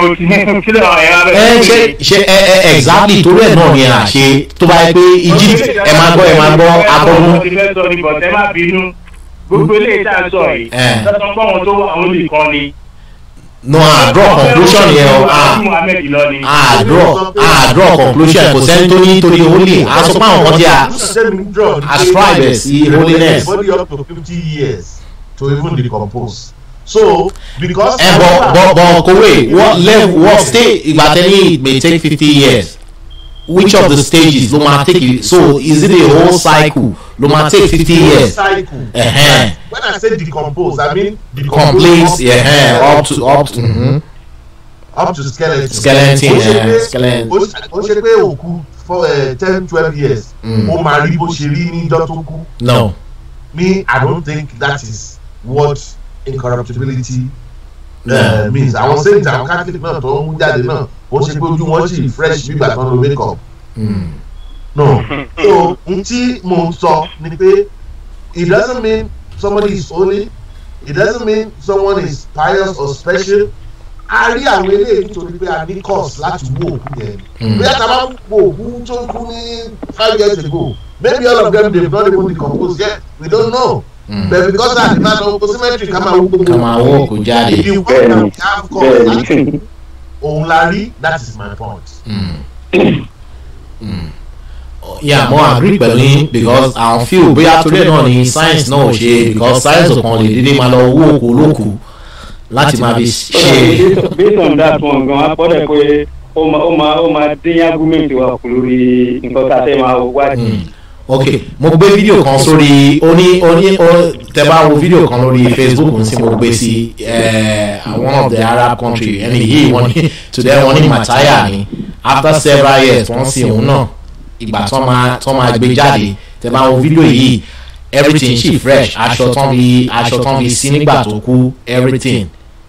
kí ló wà yẹn ẹ ṣe ṣe ẹ ẹ exactly torí ẹ náà ni à ṣe tó bá yẹ pé Egypt ẹ máa gbọ́ ẹ máa gbọ́ akọ́gun ti fẹ́ sọ ní bọ̀tẹ́ má bínú gbogbo eléyìí tá a sọ yìí Eh. sọ́sọ́ pé àwọn tó wà àwọn olùkọ́ ni. no a draw conclusion yẹn o a Muhammed lọ ni. a draw a draw conclusion kò sẹ́ni tó ní torí holy a sọ pé àwọn kan ti à ascribe ẹ̀ sí holiness. body up to fifty years to even decompose so because. ẹ bọ bọ bọ kowe what level what stage ìgbà tẹ́lẹ̀ it may take fifty years which of the stages ló máa take it so is it a whole cycle ló máa take fifty years cycle. Ẹ̀hẹ́n. when i say decompose i mean complete yeah, up to up to mhm. up to skeleton. Skeleton, Ó ṣe yeah, pé- skeleton. ó ṣe- ó ṣe pé òkú for ten twelve years Mm. ó máa rí bó ṣe rí níjọ́ tó kú no me i don't think that is what incorruptibility No. uh, means àwọn saints àwọn catholic náà tó ń jáde náà ó ṣe pé ojú wọn sì fresh bí ìgbà tó ń lo make up Mm. no so n tí mo ń sọ ni pé it doesn't mean somebody is holy it doesn't mean someone is pious or special a rí àwọn eléyìí nítorí pé a ní course láti wo òkú yẹn Mm. bí a ta bá wo òkú tó kú ní five years ago maybe all of them dey not even decompose yet we don't know Mm. but because that demand of cosmetry ká máa wo gbogbo ká máa wó òkú jáde. the one that we have course láti òun la rí that is my point. Mm. Mm. yeah mo agree pẹ̀lú yín because àwọn feel bóyá torí ẹ̀ náà ni science náà ò ṣe because science ò kàn lè dédé máa lọ wó òkú olókù láti máa fi ṣe. based on that one gan apọ́dẹ̀ pé ó máa ó máa ó máa dín argument wa kù lórí nǹkan tá a fẹ́ máa wádìí. Mm. ok mo gbé fídíò kan sórí oní oní o- tẹ bá wo fídíò kan lórí facebook n sí mo gbé sí eh, one of the arab country ẹni yìí wọ́n ní today wọ́n ní mataya ni after several years wọ́n sin òun náà ìgbà tán máa tán máa gbé jáde tẹ bá wo fídíò yìí everything ṣì fresh aṣọ tán fi aṣọ tán fi sí nígbà tó kú everything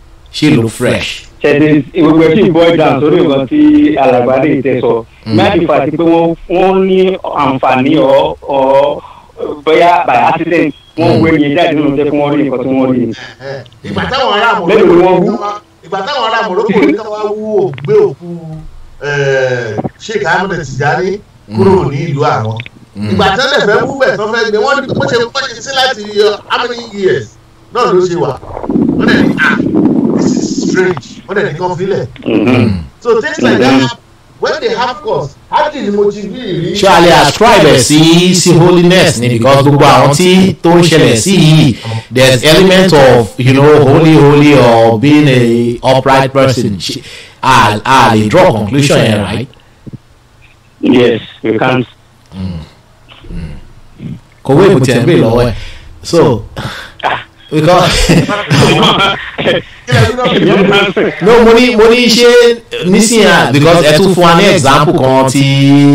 ṣì look fresh. ṣẹ̀dẹ̀ gbogbo ẹ̀ sì boil down sórí nǹkan tí alàgbàdé tẹ sọ. máàkì fàtí pé wọ́n wọ́n ní àǹfààní ọ̀ ọ̀ bóyá by accident wọ́n wé yẹn jáde nínú jẹ́ kí wọ́n rí nǹkan tí wọ́n rí ni. ìgbà táwọn ará Mélòó ni wọ́n wú? Morocco ìgbà táwọn ará Morocco ní káwá wú ògbé òkú eh, Sheikh Ahmed Tijani kúrò ní ìlú àwọn ìgbà tí wọ́n lè fẹ́ wú bẹ̀ tó fẹ́ gbé wọ́n ní bó ṣe bó ṣe sí láti uh, how many years náà ló ṣe wà wọ́n dẹ̀ ní ah this is strange wọ́n dẹ̀ ní kàn fílẹ̀ so things like that happen when they have cause hardly ni mo ti rí ìrí. ṣé a lè ascribe ẹ̀ sí sí holiness ni because gbogbo àwọn tí tó ń ṣẹlẹ̀ sí yìí there is element of you know holy holy or being a upright person Ṣé- a a lè draw conclusion yẹn right yes you can't. kòwé ìbùtì ẹ̀ ń bè lọ́wọ́ ẹ̀ so because no mo ní mo ní ṣe nísìnyà because ẹ tún fún wa ní example kan ti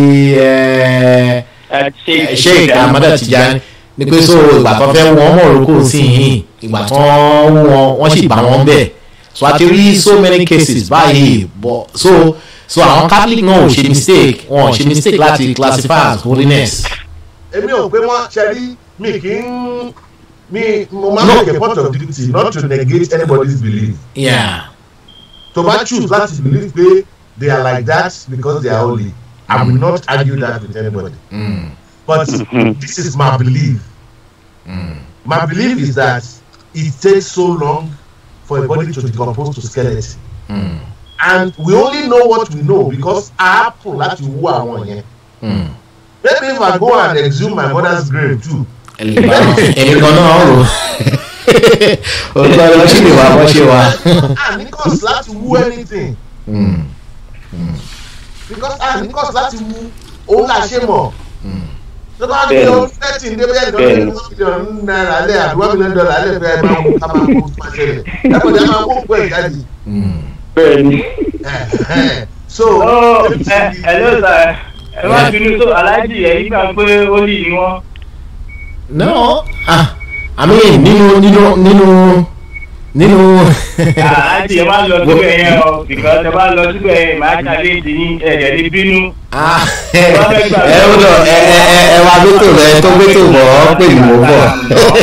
ẹ sheik amada tijani ni pé so ìgbà tó fẹ́ wọ́n Morocco sí yìí ìgbà tó wọ́n wọ́n sì bá wọn bẹ̀ so a ti rí so many cases báyìí but so so àwọn catholic náà ò ṣe mistake wọn ò ṣe mistake láti classify as holiness. èmi ò pé wọ́n ṣe rí mi kì í mi mo máa make a point of duty not to negate anybody's belief Yeah. to ma choose láti believe pé they are like that because they are holy I will not argue that with anybody Mm. but this is my belief my belief is that it takes so long for a body to decompose to skeleton Mm. and we only know what we know because a happen láti wú àwọn yẹn Mm. maybe if I go and exhume my mother's grave too èmi kan náà rò ó gbọ́ lọ sí ìwà bọ́ ṣe wa. a ní cause láti wú anything Mm. because a ní cause láti wú òun là ṣe mọ̀ tó bá ní Bẹ́ẹ̀ni. ọdún thirteen dé bẹ́ẹ̀ nìkan Bẹ́ẹ̀ni. ní mílíọ̀nù náírà lẹ́ àdúrà mílíọ̀nù dọ́là lẹ́ fẹ́ máa mú ká máa kó máa ṣẹlẹ̀ ẹ̀kọ́ jẹ́ máa kó òkú ẹ̀ jáde Mm. bẹ́ẹ̀ni. Ẹ̀hẹ́n. so ó ẹ ẹ ló sà ẹ má bínú tó aláàjì ẹ̀yìn gbà pé ó lì ní wọn. no ah i mean nínú nínú nínú nínú. aláàjì ẹ má lọ síbẹ̀ yẹn o because ẹ bá lọ síbẹ̀ yẹn màá ṣàlẹ́ ìdí ní ẹ̀jẹ̀ ní bínú. Ah, ẹ ó lọ ẹ ẹ ẹ ẹ wá gbẹ́tò rẹ tó gbẹ́tò bọ̀ ọ́ pè mí mò ń bọ̀.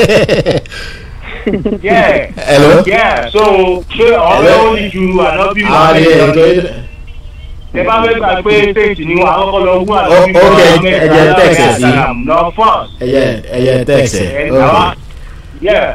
Yeah. Hello? Yeah, so ṣé ọ̀rẹ́ ó ní ju ànábì àwọn Muhammad ni lọ? ẹ Ẹ bá fẹ́ gbà pé state ni wọn àkọ́kọ́ lọ wú ànábì Ó- ok, Muhammad ẹ jẹ́ text ẹ̀ sí. Salam, lọ first. ẹyẹ ẹyẹ tẹksẹ. Ẹ àwa- Yeah.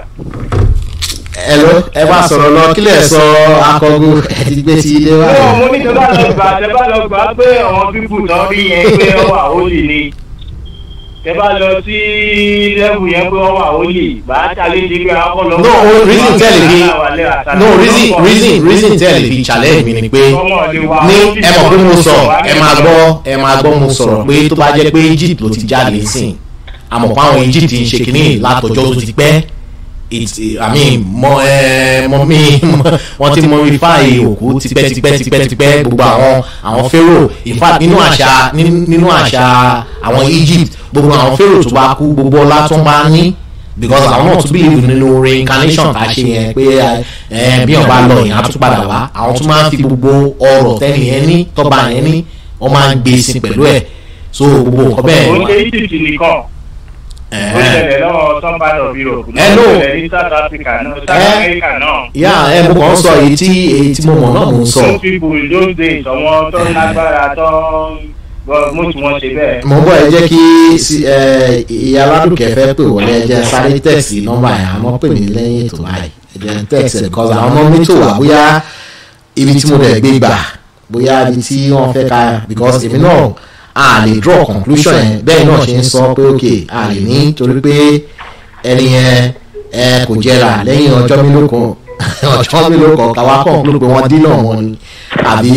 Hello ẹ bá sọ̀rọ̀ lọ kílẹ̀ sọ akọgun ẹ ti gbé sí ilé wa. Ní mo ní tẹ́bá lọ gbà tẹ́bá lọ gbà pé àwọn pípù tán rí yẹn pé wọ́n wà hólì ni. Tẹ́bá lọ sí lẹ́bù yẹn pé wọ́n wà hólì. Bàá ṣàlẹ́ ìdí pé àwọn lọ. no o- reason tell me no reason reason reason tell me challenge mi ni pé ní ẹ mọ̀ pé mo sọ ẹ máa gbọ́ ẹ máa gbọ́ mo sọ̀rọ̀ pé tó bá jẹ́ pé Egypt ló ti jáde sìn àmọ́ pé àwọn Egypt ń ṣe kínní látọjọ́ tó ti pẹ́ it i mean mọ ẹ mọ mi wọ́n ti mumify òkú tipẹ́ tipẹ́ tipẹ́ tipẹ́ gbogbo àwọn àwọn pharaoh in fact nínú àṣà ní- nínú àṣà àwọn Egypt gbogbo àwọn pharaoh tó bá kú gbogbo ọlá tó ń bá ní because àwọn náà tún believe nínú reincarnation tá a ṣe yẹn pé ẹ bí ọba lọ yẹn á tún padà wá àwọn tún máa ń fi gbogbo ọrọ̀ tẹ́lẹ̀ yẹn ní tọ́ba yẹn ní wọ́n máa ń gbé sí pẹ̀lú ẹ̀ so gbogbo nǹkan bẹ́ẹ̀ Ó ṣe Egypt nìkan. Ó ẹ̀hẹ́n. ṣẹlẹ̀ lọ́wọ́ some part of Europe. Ẹ lò. Ó ṣẹlẹ̀ ní South Africa náà, South Ẹ. America náà. yà ẹ mo kàn ń sọ èyí tí èyí tí mo mọ̀ náà mo ń sọ Those people in those days, àwọn tó lágbára tó mú tí wọ́n ṣe bẹ́ẹ̀. mo ń bọ̀ ẹ jẹ́ kí sí- ẹ, ìyá aládùnkẹ́ fẹ́ pè wọlé ẹ jẹ́ sáré tẹ̀sí nọ́mbà yẹn àmọ́ pè mí lẹ́yìn ètò báyìí ẹ jẹ́ tẹ̀sí ẹ̀ because àwọn ọmọ mi tó wà bóyá ibi tí mo dẹ̀ gbé gbà bóyá ibi tí wọ́n fẹ́ ka because èmi náà a lè draw conclusion yẹn bẹ́ẹ̀ náà ṣe ń sọ pé ok a lè ní torí pé ẹni yẹn ẹ kò jẹrà lẹ́yìn ọjọ́ mélòó kan ọjọ́ mélòó kan káwá kàn ló pé wọ́n dínà wọn ni àbí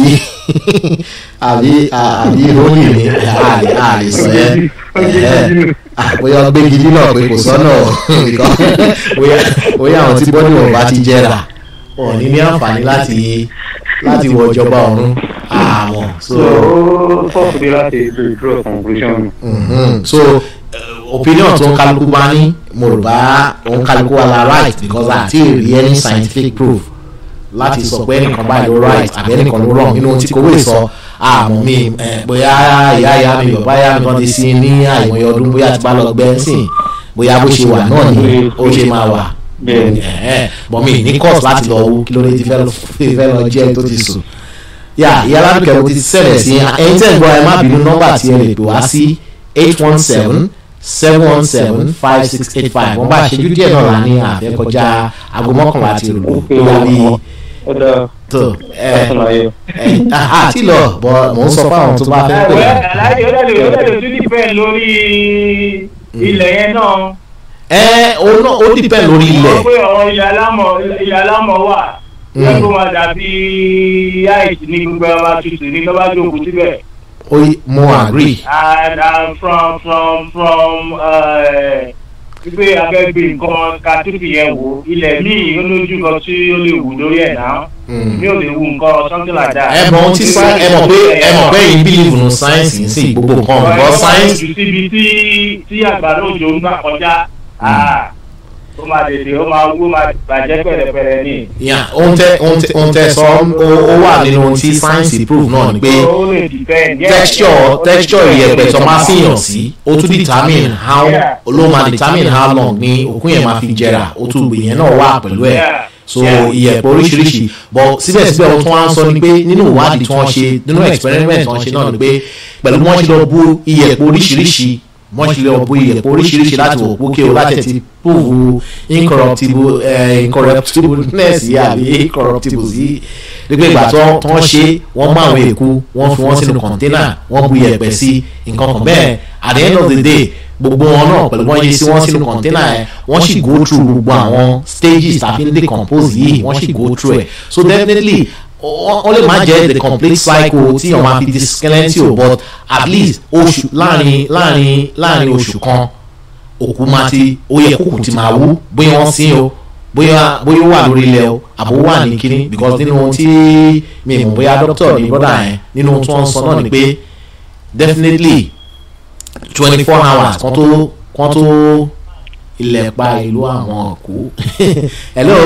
àbí àbí rónì ni a lè a lè sọ yẹn ẹ bóyá gbégi dínà pé kò sọ́nà because bóyá bóyá àwọn tí bọ́dì wọn bá ti jẹrà wọn ò ní ní àǹfààní láti láti wọ ìjọba ọ̀run àmọ́ so. So, fọ́ọ̀kù bí láti draw conclusion. Mhm. so uh, opinion tó ń kálukú bá ní mo rò bá òun kálukú wa la right because àti rí any scientific proof láti sọ pé ẹnìkan báyìí ló right àbí ẹnìkan ló wrong nínú tí kòwé sọ àmọ́ mi ẹ, bóyá ìyá ìyá mi bàbá ìyá mi kan ti sin ní àìmọye ọdún bóyá ti bá lọ gbẹ́ sìn bóyá bó ṣe wà náà ni ó ṣe máa wà Bẹ́ẹ̀ni. Ẹ̀hẹ́n. bọ́ mi ní course láti lọ wú kí ló dé ti fẹ́ lọ fẹ́ lọ jẹ́ tó ti sùn yà ìyá aládùúkẹ́ mo ti ṣẹlẹ̀ sí ẹ̀yin tẹ̀ ń gbọ́ ẹ má bínú nọ́mbà tí ẹ lè pè wá sí eight one seven seven one seven five six eight five wọ́n bá ṣẹ́jú díẹ̀ náà lá ní àfẹ́ kọjá aago mọ́kànlá àti ìlú tó wá bí ó dáa tó ẹ ọ̀sán láyé. ẹ àti lọ bọ́ mò ń sọ fáwọn tó bá fẹ́ pè ẹ̀wẹ́ wá. aláìsí ó dẹ̀ lè ó dẹ̀ lè tún dìpẹ́ lórí ilẹ̀ yẹn náà. ẹ òun náà ó dìpẹ́ lórí ilẹ̀ wọ́n pé ọ̀rọ̀ ilẹ̀ alámọ̀ ilẹ̀ alámọ̀ wà yẹ kó máa dàbí àìsí ní gbogbo ẹ̀ máa tutù ní lọ́ba jókòó síbẹ̀. ó yí- mo agree and um, from from from wípé abẹ́gbé nǹkan ká tútù yẹn wò ilẹ̀ míì ó lójú kan tí ó lè wù lórí ẹ̀ náà mi ò lè wù nǹkan something like that. ẹ mọ̀ ohun tí sá- ẹ mọ̀ pé ẹ mọ̀ pé yìí bílíìfù nù sáyẹ́nsì ń sìn gbogbo nǹkan ọ̀gbọ́n sáyẹ́nsì sáyẹ́nsì. síbi tí tí àgbàdo òjò ń gbà kọjá ah, ó máa tètè ó máa wú ó máa bàjẹ́ pẹ̀lẹ́pẹ̀lẹ́ ní. yà ohun tẹ ohun tẹ ohun tẹ sọ ó ó wà nínú ohun tí sáyẹ́nsì prove náà ni pé ó lè depend. yeah. texture texture ìyẹ̀pẹ̀ tó máa fihàn sí ó tún determine how Yeah. ló máa determine how long ni òkun yẹn máa fi jẹrà ó tún gbè yẹn náà wà pẹ̀lú ẹ̀ Yeah. so Yeah. ìyẹ̀pẹ̀ oríṣiríṣi but síbẹ̀síbẹ̀ ohun tí wọ́n á sọ ni pé nínú ìwádìí tí wọ́n ṣe nínú experiment tí wọ́n ṣe náà ni pé pẹ̀lú bí wọ́n ṣe lọ bú ìyẹ̀pẹ̀ oríṣiríṣi wọ́n ṣe lọ bú ìyẹ̀pẹ̀ oríṣiríṣi láti wò pé kí o láti ti prove incorruptible eh, incorruptibleness yìí àbí incorruptible yìí nígbà ìgbà tó tó wọ́n ṣe wọ́n mú àwọn èkó wọ́n fi wọ́n sínú kọ̀ńténà wọ́n bu ìyẹ̀pẹ̀ sí nǹkan kan bẹ́ẹ̀ at the end of the day gbogbo wọn náà pẹ̀lú wọ́n yẹ sí wọ́n sínú kọ̀ńténà yẹn wọ́n sì go through gbogbo àwọn stages tàbí ń decompose yìí wọ́n sì go through ẹ̀ so definitely ó ó lè má jẹ́ the complete cycle tí ọmọ àfi di skeleton o but at least oṣù láàrin láàrin láàrin oṣù kan òkú máa ti ó yẹ kókò ti máa wú bóyá wọ́n sin o bóyá bóyá ó wà lórí ilẹ̀ o àbò wà ní kíní because nínú ohun tí mi mọ̀ bóyá doctor ní brother yẹn nínú ohun tí wọ́n sọ náà ni pé definitely twenty four hours kan tó kan tó ilẹ̀ pa ìlú àwọn òkú hello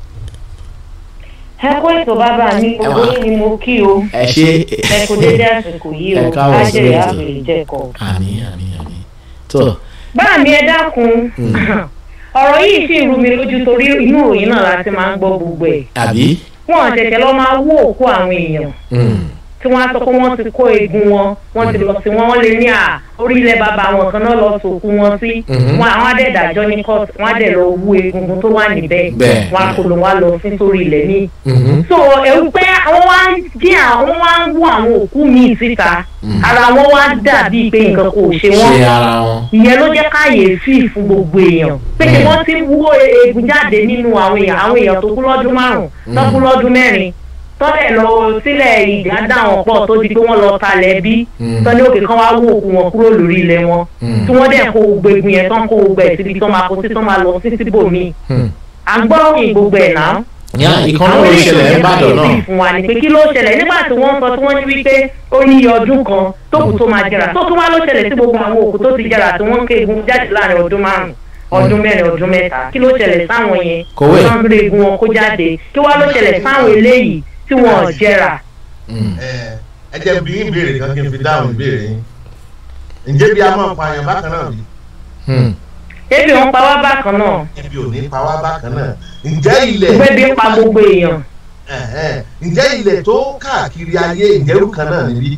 ẹ kó ètò bàbá mi gbogbo yín ni mo kí o ẹ ṣe ẹ kò dédé àsìkò yìí Ẹ o káàbọ̀ sí ájẹrè ètò. àbèrè jẹkọ. àmì àmì àmì tó bá mi ẹ dákun ọ̀rọ̀ yìí sì rú mi lójú torí inú ìròyìn náà láti máa ń gbọ́ gbogbo ẹ̀ àbí wọn ṣẹ̀ṣẹ̀ lọ máa wú òkú àwọn èèyàn Mm. tí wọ́n á sọ pé wọ́n ti kó eegun wọn wọ́n ti lọ sí wọn wọ́n lè ní à orílẹ̀ bàbá wọn kan náà lọ sòkú wọn sí Mhm. wọn àwọn adẹ́dàjọ́ ní court wọn á dẹ̀ lọ wú egungun tó wà níbẹ̀ Bẹ́ẹ̀. wọn á kó lọ wá lọ sí sórí ilẹ̀ míì Mhm. so ẹ̀rù pé àwọn wá ń jí àwọn wá ń wú àwọn òkú míì síta ara wọn wá dàbí pé nǹkan kò ṣe wọn ṣe ara wọn ìyẹn ló jẹ́ káyèéfì fún gbogbo èèyàn pé kí wọ́n ti wú eegun jáde nínú àwọn èèyàn àwọn èèyàn tó kú lọ́dún márùn-ún tó kú lọ́dún mẹ́rin tọ́lẹ̀ lọ sílẹ̀ ìjà dá wọn pọ̀ tó di pé wọ́n lọ talẹ̀ bí Mm. tọ́lẹ̀ òkè kan wá wú òkú wọn kúrò lórí ilẹ̀ wọn Mm. tí wọ́n dẹ̀ kó gbogbo eegun yẹn tán kó gbogbo ẹ̀ síbi tán máa kó sí tán máa lọ sí síbòmíì Hmm. à ń gbọ́ òyìn gbogbo ẹ̀ náà yá ìkan náà àwọn ló eléyìí ṣẹlẹ̀ yẹn nìbàdàn náà báyìí fún wa ni pé kí ló ṣẹlẹ̀ nígbà tí wọ́n sọ tí wọ́n ní wípé ó ní iye ọdún kan tó kù tó máa jẹrà tó tún wá ló ṣẹlẹ̀ sí gbogbo àwọn òkú tó ti jẹrà tí wọ́n ń ké egun jáde láàrin ọdún márùn ọdún mẹ́rin ọdún mẹ́ta kí ló ṣẹlẹ̀ sáwọn yẹn Kòwé. wọ́n ń rí egun wọn kó jáde kí wá ló ṣẹlẹ̀ sáwọn eléyìí tí wọ́n ò jẹrà. Mm. ẹ ẹ jẹ́ bí ìbéèrè kan kí n fi dáhùn ìbéèrè yín ǹjẹ́ bí a máa pa àyàn bákan náà bí Hmm. ebi wọn pa wá bákan náà ebi ò ní pa wá bákan náà ǹjẹ́ ilẹ̀ gbẹbí pa gbogbo èèyàn ẹ̀hẹ́n, ǹjẹ́ ilẹ̀ tó káàkiri ayé ǹjẹ́ irú kan náà níbí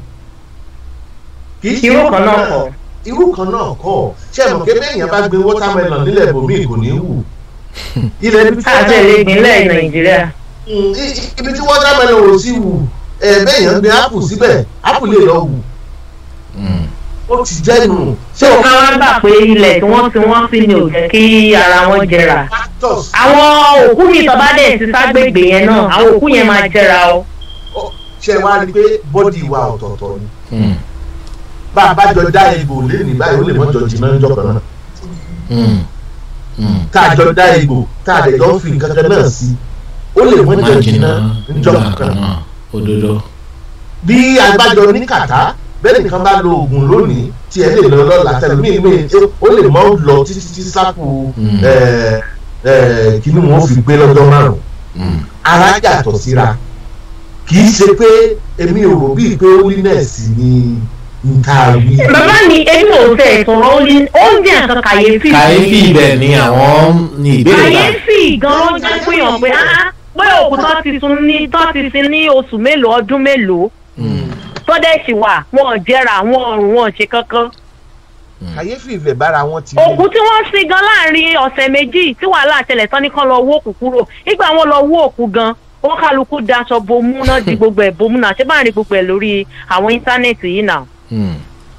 kì í ṣe irú kan náà kọ irú kan náà kọ́ ṣé ẹ mọ̀ pé bẹ́ẹ̀ yẹn bá gbé watermelon nílẹ̀ ibòmíì kò ní wù ilẹ̀ ibi tí àtẹlẹ ìpínlẹ̀ nàìjíríà Mm, i- i- ibi tí watermelon ò sí wù ẹ bẹ́ẹ̀ yẹn gbé apple síbẹ̀ apple lè lọ wù Mm. ó ti jẹ́ nù tó ká wá gbà pé ilẹ̀ tí wọ́n ti wọ́n sí ni ò jẹ́ kí ara wọn jẹrà. factors àwọn òkú mi tọ́ bá dẹ̀ ti ságbègbè yẹn náà àwọn òkú yẹn máa jẹra o. ó- ṣe wá rí i pé bọ́dì wa ọ̀tọ̀ọ̀tọ̀ ni Mm. bá a bá jọ dá egbò lẹ́nìí báyìí ó lè mọ́jọ jìnnà ń jọkàn náà Mm. Mm. tá a jọ dá egbò tá a dẹ̀ jọ ń fi nǹkan kan náà sí ó lè mọ́jọ má jìnnà jìnnà ń nígbà jọkàn kan náà náà òdodo bí agbájọ ní kàtá bẹ́ẹ̀ nìkan bá lo oògùn lónìí tí ẹ lè lọ lọ́la tẹlifíìn mi ó lè mọ́ lọ títí tí sápò Mm. kí ni wọ́n fi gbé lọ́jọ́ márùn-ún Mm. ara yàtọ̀ síra kì í ṣe pé èmi ò rò bíi pé holiness ni n ta wí. bàbá mi èmi ò tẹ̀ sọ̀rọ̀ ó ní oúnjẹ nǹkan kàyéfì. kàyéfì ibẹ̀ ni àwọn ní ìbéèrè náà kàyéfì gan ló jẹ́ pé hàn pé ah pé òkú tó ti sun ní tó ti sin ní oṣù mélòó ọdún mélòó tó dẹ̀ sì wà wọn ò jẹrà wọn ò rùn wọn ò ṣe kankan. kàyéfì ìfẹ́ bára wọn ti òkú tí wọ́n sin gan láàrin ọ̀sẹ̀ méjì tí wàhálà ṣẹlẹ̀ tán ní kán lọ wó òkú kúrò nígbà wọn lọ wó òkú gan wọn kálukú daṣọ bomú náà di gbogbo ẹ̀ bomú náà ṣé bá ń rí gbogbo ẹ̀ lórí àwọn íńtánẹ́ẹ̀tì yìí náà. Hmm.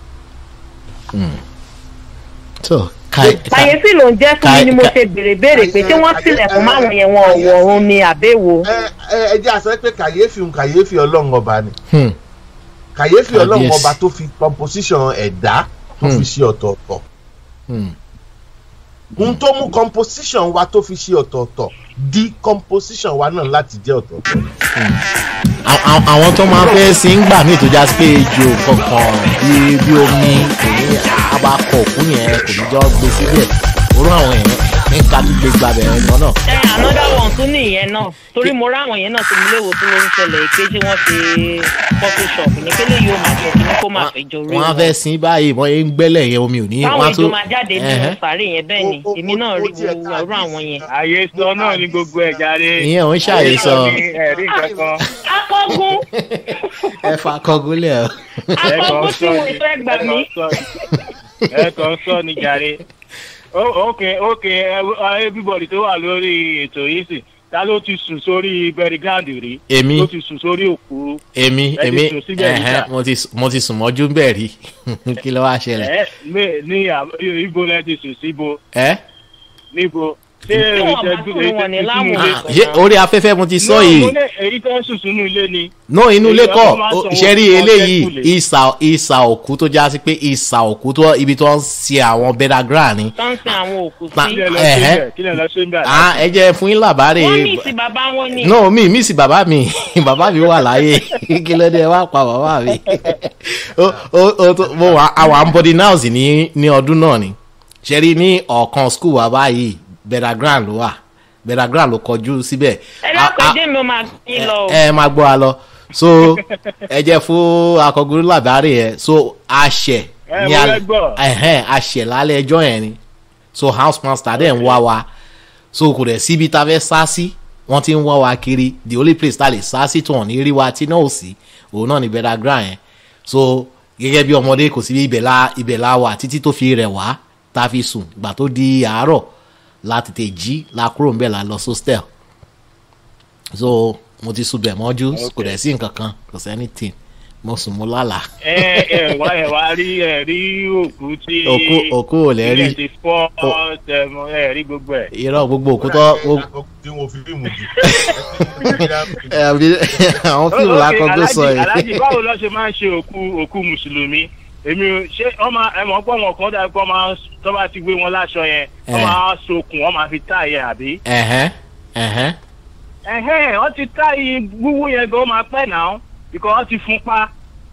Hmm. so kàyé kàyéfì ló ń jẹ́ fún mi ni mo ṣe béèrè béèrè pé tí wọ́n tilẹ̀kùn máwọn yẹn wọn ọ̀wọ̀ ọ̀run ni àbẹ́wò. ẹ ẹ ẹ jẹ́ àṣẹ pé kàyéfì ń kàyéfì ọlọ́run ọba ni Hmm. kàyéfì ọlọ́run Kábíyèsí. ọba tó fi composition ẹ̀dá tó fi Hmm. ṣe ọ̀tọ̀ọ̀tọ̀ Hmm. ohun tó mú composition wa tó fi ṣe ọ̀tọ̀ọ̀tọ̀ di composition wa náà láti jẹ́ ọ̀tọ̀ọ̀tọ̀ Àwọn- àwọn- àwọn tó máa ń fẹ́ sí ń gbà mí tó já sí pé ejò kankan bí bí omi kò ní abakọ̀ òkú yẹn kò ní jọ gbé síbẹ̀ orú àwọn èèyàn ní ká tún gbé gbàbẹ̀ ẹ̀ lọ náà. ẹ another one tún nìyẹn náà torí mo ráwọn yẹn náà tó mi léwo tó ló ń ṣẹlẹ̀ pé tí wọ́n ṣe coffee shop ní pélé yóò máa jọ kí ní kó máa fẹjọ rí wọ́n á fẹ́ sin báyìí wọ́n yẹn ń gbẹ́lẹ̀ yẹn omi ò ní. báwọn wọ́n á èjò tún- máa jáde nínú Ẹ̀hẹ́. sàárè yẹn bẹ́ẹ̀ ni Ó- ó- èmi náà ó rí tiẹ̀ wo ká ọ̀rọ̀ àwọn yẹn. àyè sọ náà ní gbogbo ẹ̀ jáde. ìyẹn ò ń ṣàyè sọ ẹ̀rí kankan. akọ́gún ẹ fa kọgúnlẹ̀ o. akọ́gún tí mo fẹ́ gbà mí. ẹ kàn sọ ní jàre. Ó- ok ok ẹ- everybody tó wà lórí ètò yìí sì ta ló ti sùn sórí burial ground rí. èmi ló ti sùn sórí òkú. èmi Ẹ ti èmi sùn síbẹ̀ ẹ̀hẹ́, níta. mo ti mo ti sùn mọ́jú bẹ́ẹ̀ rí kí ló wá ṣẹlẹ̀. ẹ ní- ní à- ibo lẹ ti sùn síbo ẹ níbo. ṣé Tí wọ́n bá ìṣẹ́jú sùn wọn ní èyí láwọn tó Ah, ṣé orí afẹ́fẹ́ mo ti sọ No, yìí. mo ní èyí tó ń sùn sínú ilé ni. no inú ilé Èyí kọ ọlọ́run máa ń sanwó ṣe rí fún eléyìí ọ̀tẹ́kùlé. ìsà ìsà òkú tó já sí pé ìsà òkú tó ibi tó ń ṣe àwọn bẹ́dàgírà ni. tó ń sin àwọn òkú Pa- sí. kí lẹ lọ Ẹ̀hẹ́. ṣe bẹ́ẹ̀ kí lẹ lọ ṣe bẹ́ẹ̀. Ah, ẹ jẹ́ fún yín làbárè. wọ́n ní ìsìn bàbá wọn ni. no mi mi sì bàbá mi bàbá mi wà láyé kí ló dé ẹ wá pa bàbá mi. ó ó ó tó mo wà àwọn ambodi house ní ní ọdún náà ni ṣe rí ní ọ̀kan school wa báyìí bẹ́dàgírà ló wà bẹ́dàgírà ló kọjú síbẹ̀. ẹ Ah, dákun ah, ẹjẹ mi ó máa gbé lọ o. ẹ ẹ máa gbọ́ wa lọ so ẹ jẹ́ fún akọgun làbárè yẹn so àṣẹ Ẹ, ní mo alẹ́ fẹ́ gbọ́. ẹ̀hẹ́n àṣẹ lálẹ́ ẹjọ́ yẹn ni so house master dẹ̀ ń wá wa so kò dẹ̀ síbi tá a fẹ́ sá sí wọ́n ti ń wá wa kiri the only place tá a lè sá sí tó hàn ní rí wa tí náà ò sí òun náà ní bẹ́dà gra yẹn so gẹ́gẹ́ bí ọmọdé kò sí bí ibẹ̀ la ibẹ̀ la wà títí tó fi rẹ̀ wá tá a fi sùn ìgbà tó di àárọ̀ la tètè jí la kúrò ń bẹ̀ la lọ sóstẹ̀l so mo ti sùn bẹ̀ mọ́jú kò dẹ̀ sí nǹkan kan kò sí anything mo sùn mo lálàá ẹ ẹ wá ẹ wá rí ẹ rí òkú tí. òkú òkú ò lẹ́ rí ilé ti fọ́ tẹmọ ẹ rí gbogbo ẹ. irọ́ gbogbo òkú tó tí wọ́n fi fíìmù jù. ẹ, àbí- àwọn fíìmù lákọ̀ọ́gbé sọ Alhaji- Alhaji yìí. báwo ló ṣe máa ń ṣe òkú òkú mùsùlùmí èmi ò- ṣé ọmọ ẹmọ pọ wọn kan dàbí pọ máa tó bá ti gbé wọn láṣọ yẹn wọn Eh. máa sokùn wọn máa fi tá yẹn àbí. ẹ̀hẹ́n ẹ̀hẹ́n ẹhẹn wọn ti tá yìí wúwú yẹn gan ó máa pẹ́ náà bíkọ́ wọn ti fún pa.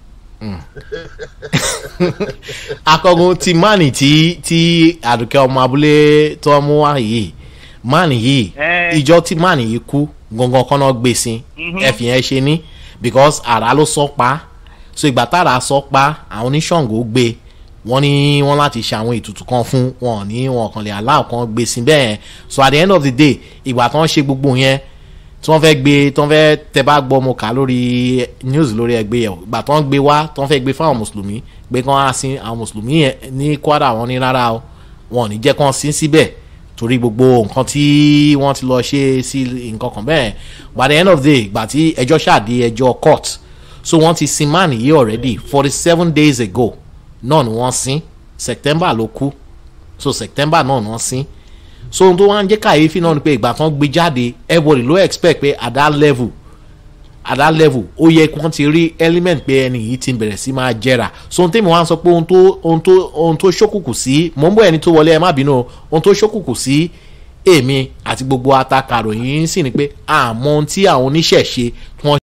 akọgun ti mánì tí tí àdùkẹ́ ọmọ abúlé tó mú wá yìí mánì yìí Eh. ìjọ tí mánì yìí kú gangan kọ́nà gbé sí ẹ̀fìn yẹn ṣe ní because àrà ló sọ pa so ìgbà tára sọ pa àwọn oníṣàngó gbé wọ́n ní wọ́n láti ṣe àwọn ètùtù kan fún wọn ní wọn kàn lè aláwọ̀ kan gbé sí bẹ́ẹ̀ yẹn so at the end of the day ìgbà tó ń ṣe gbogbo yẹn tí wọ́n fẹ́ gbé tí wọ́n fẹ́ tẹ bá gbọ́ mo kà á lórí news lórí ẹgbẹ́ yẹn ìgbà tó ń gbé wá tí wọ́n fẹ́ gbé fáwọn mùsùlùmí gbé kán á sin àwọn mùsùlùmí yẹn ní kwara wọn ní rárá o wọn ò ní jẹ́ kán sin síbẹ̀ torí gbogbo nǹkan tí wọ́n ti lọ ṣe sí nǹkan kan bẹ́ẹ̀ by the end of the day ìgbà tí ẹjọ́ ṣàdé ẹjọ́ court so wọ́n ti sin man yìí already forty seven days ago náà ni wọ́n sin september ló kú so september náà ni wọ́n sin so ohun tó wá ń jẹ́ kàyéfì náà ni pé ìgbà tán gbé jáde everybody ló expect pé at that level at that level ó yẹ kí wọ́n ti rí element pé ẹni yìí ti bẹ̀rẹ̀ sí máa jẹrà so ohun tèmi wá ń sọ pé ohun tó ohun tó ohun tó ṣókùnkùn sí mò ń bọ̀ ẹni tó wọlé ẹ má bínú o ohun tó ṣókùnkùn sí èmi àti gbogbo atakàròyìn sì ni pé àmọ́ ohun tí àwọn oníṣẹ̀ṣe tí wọ́n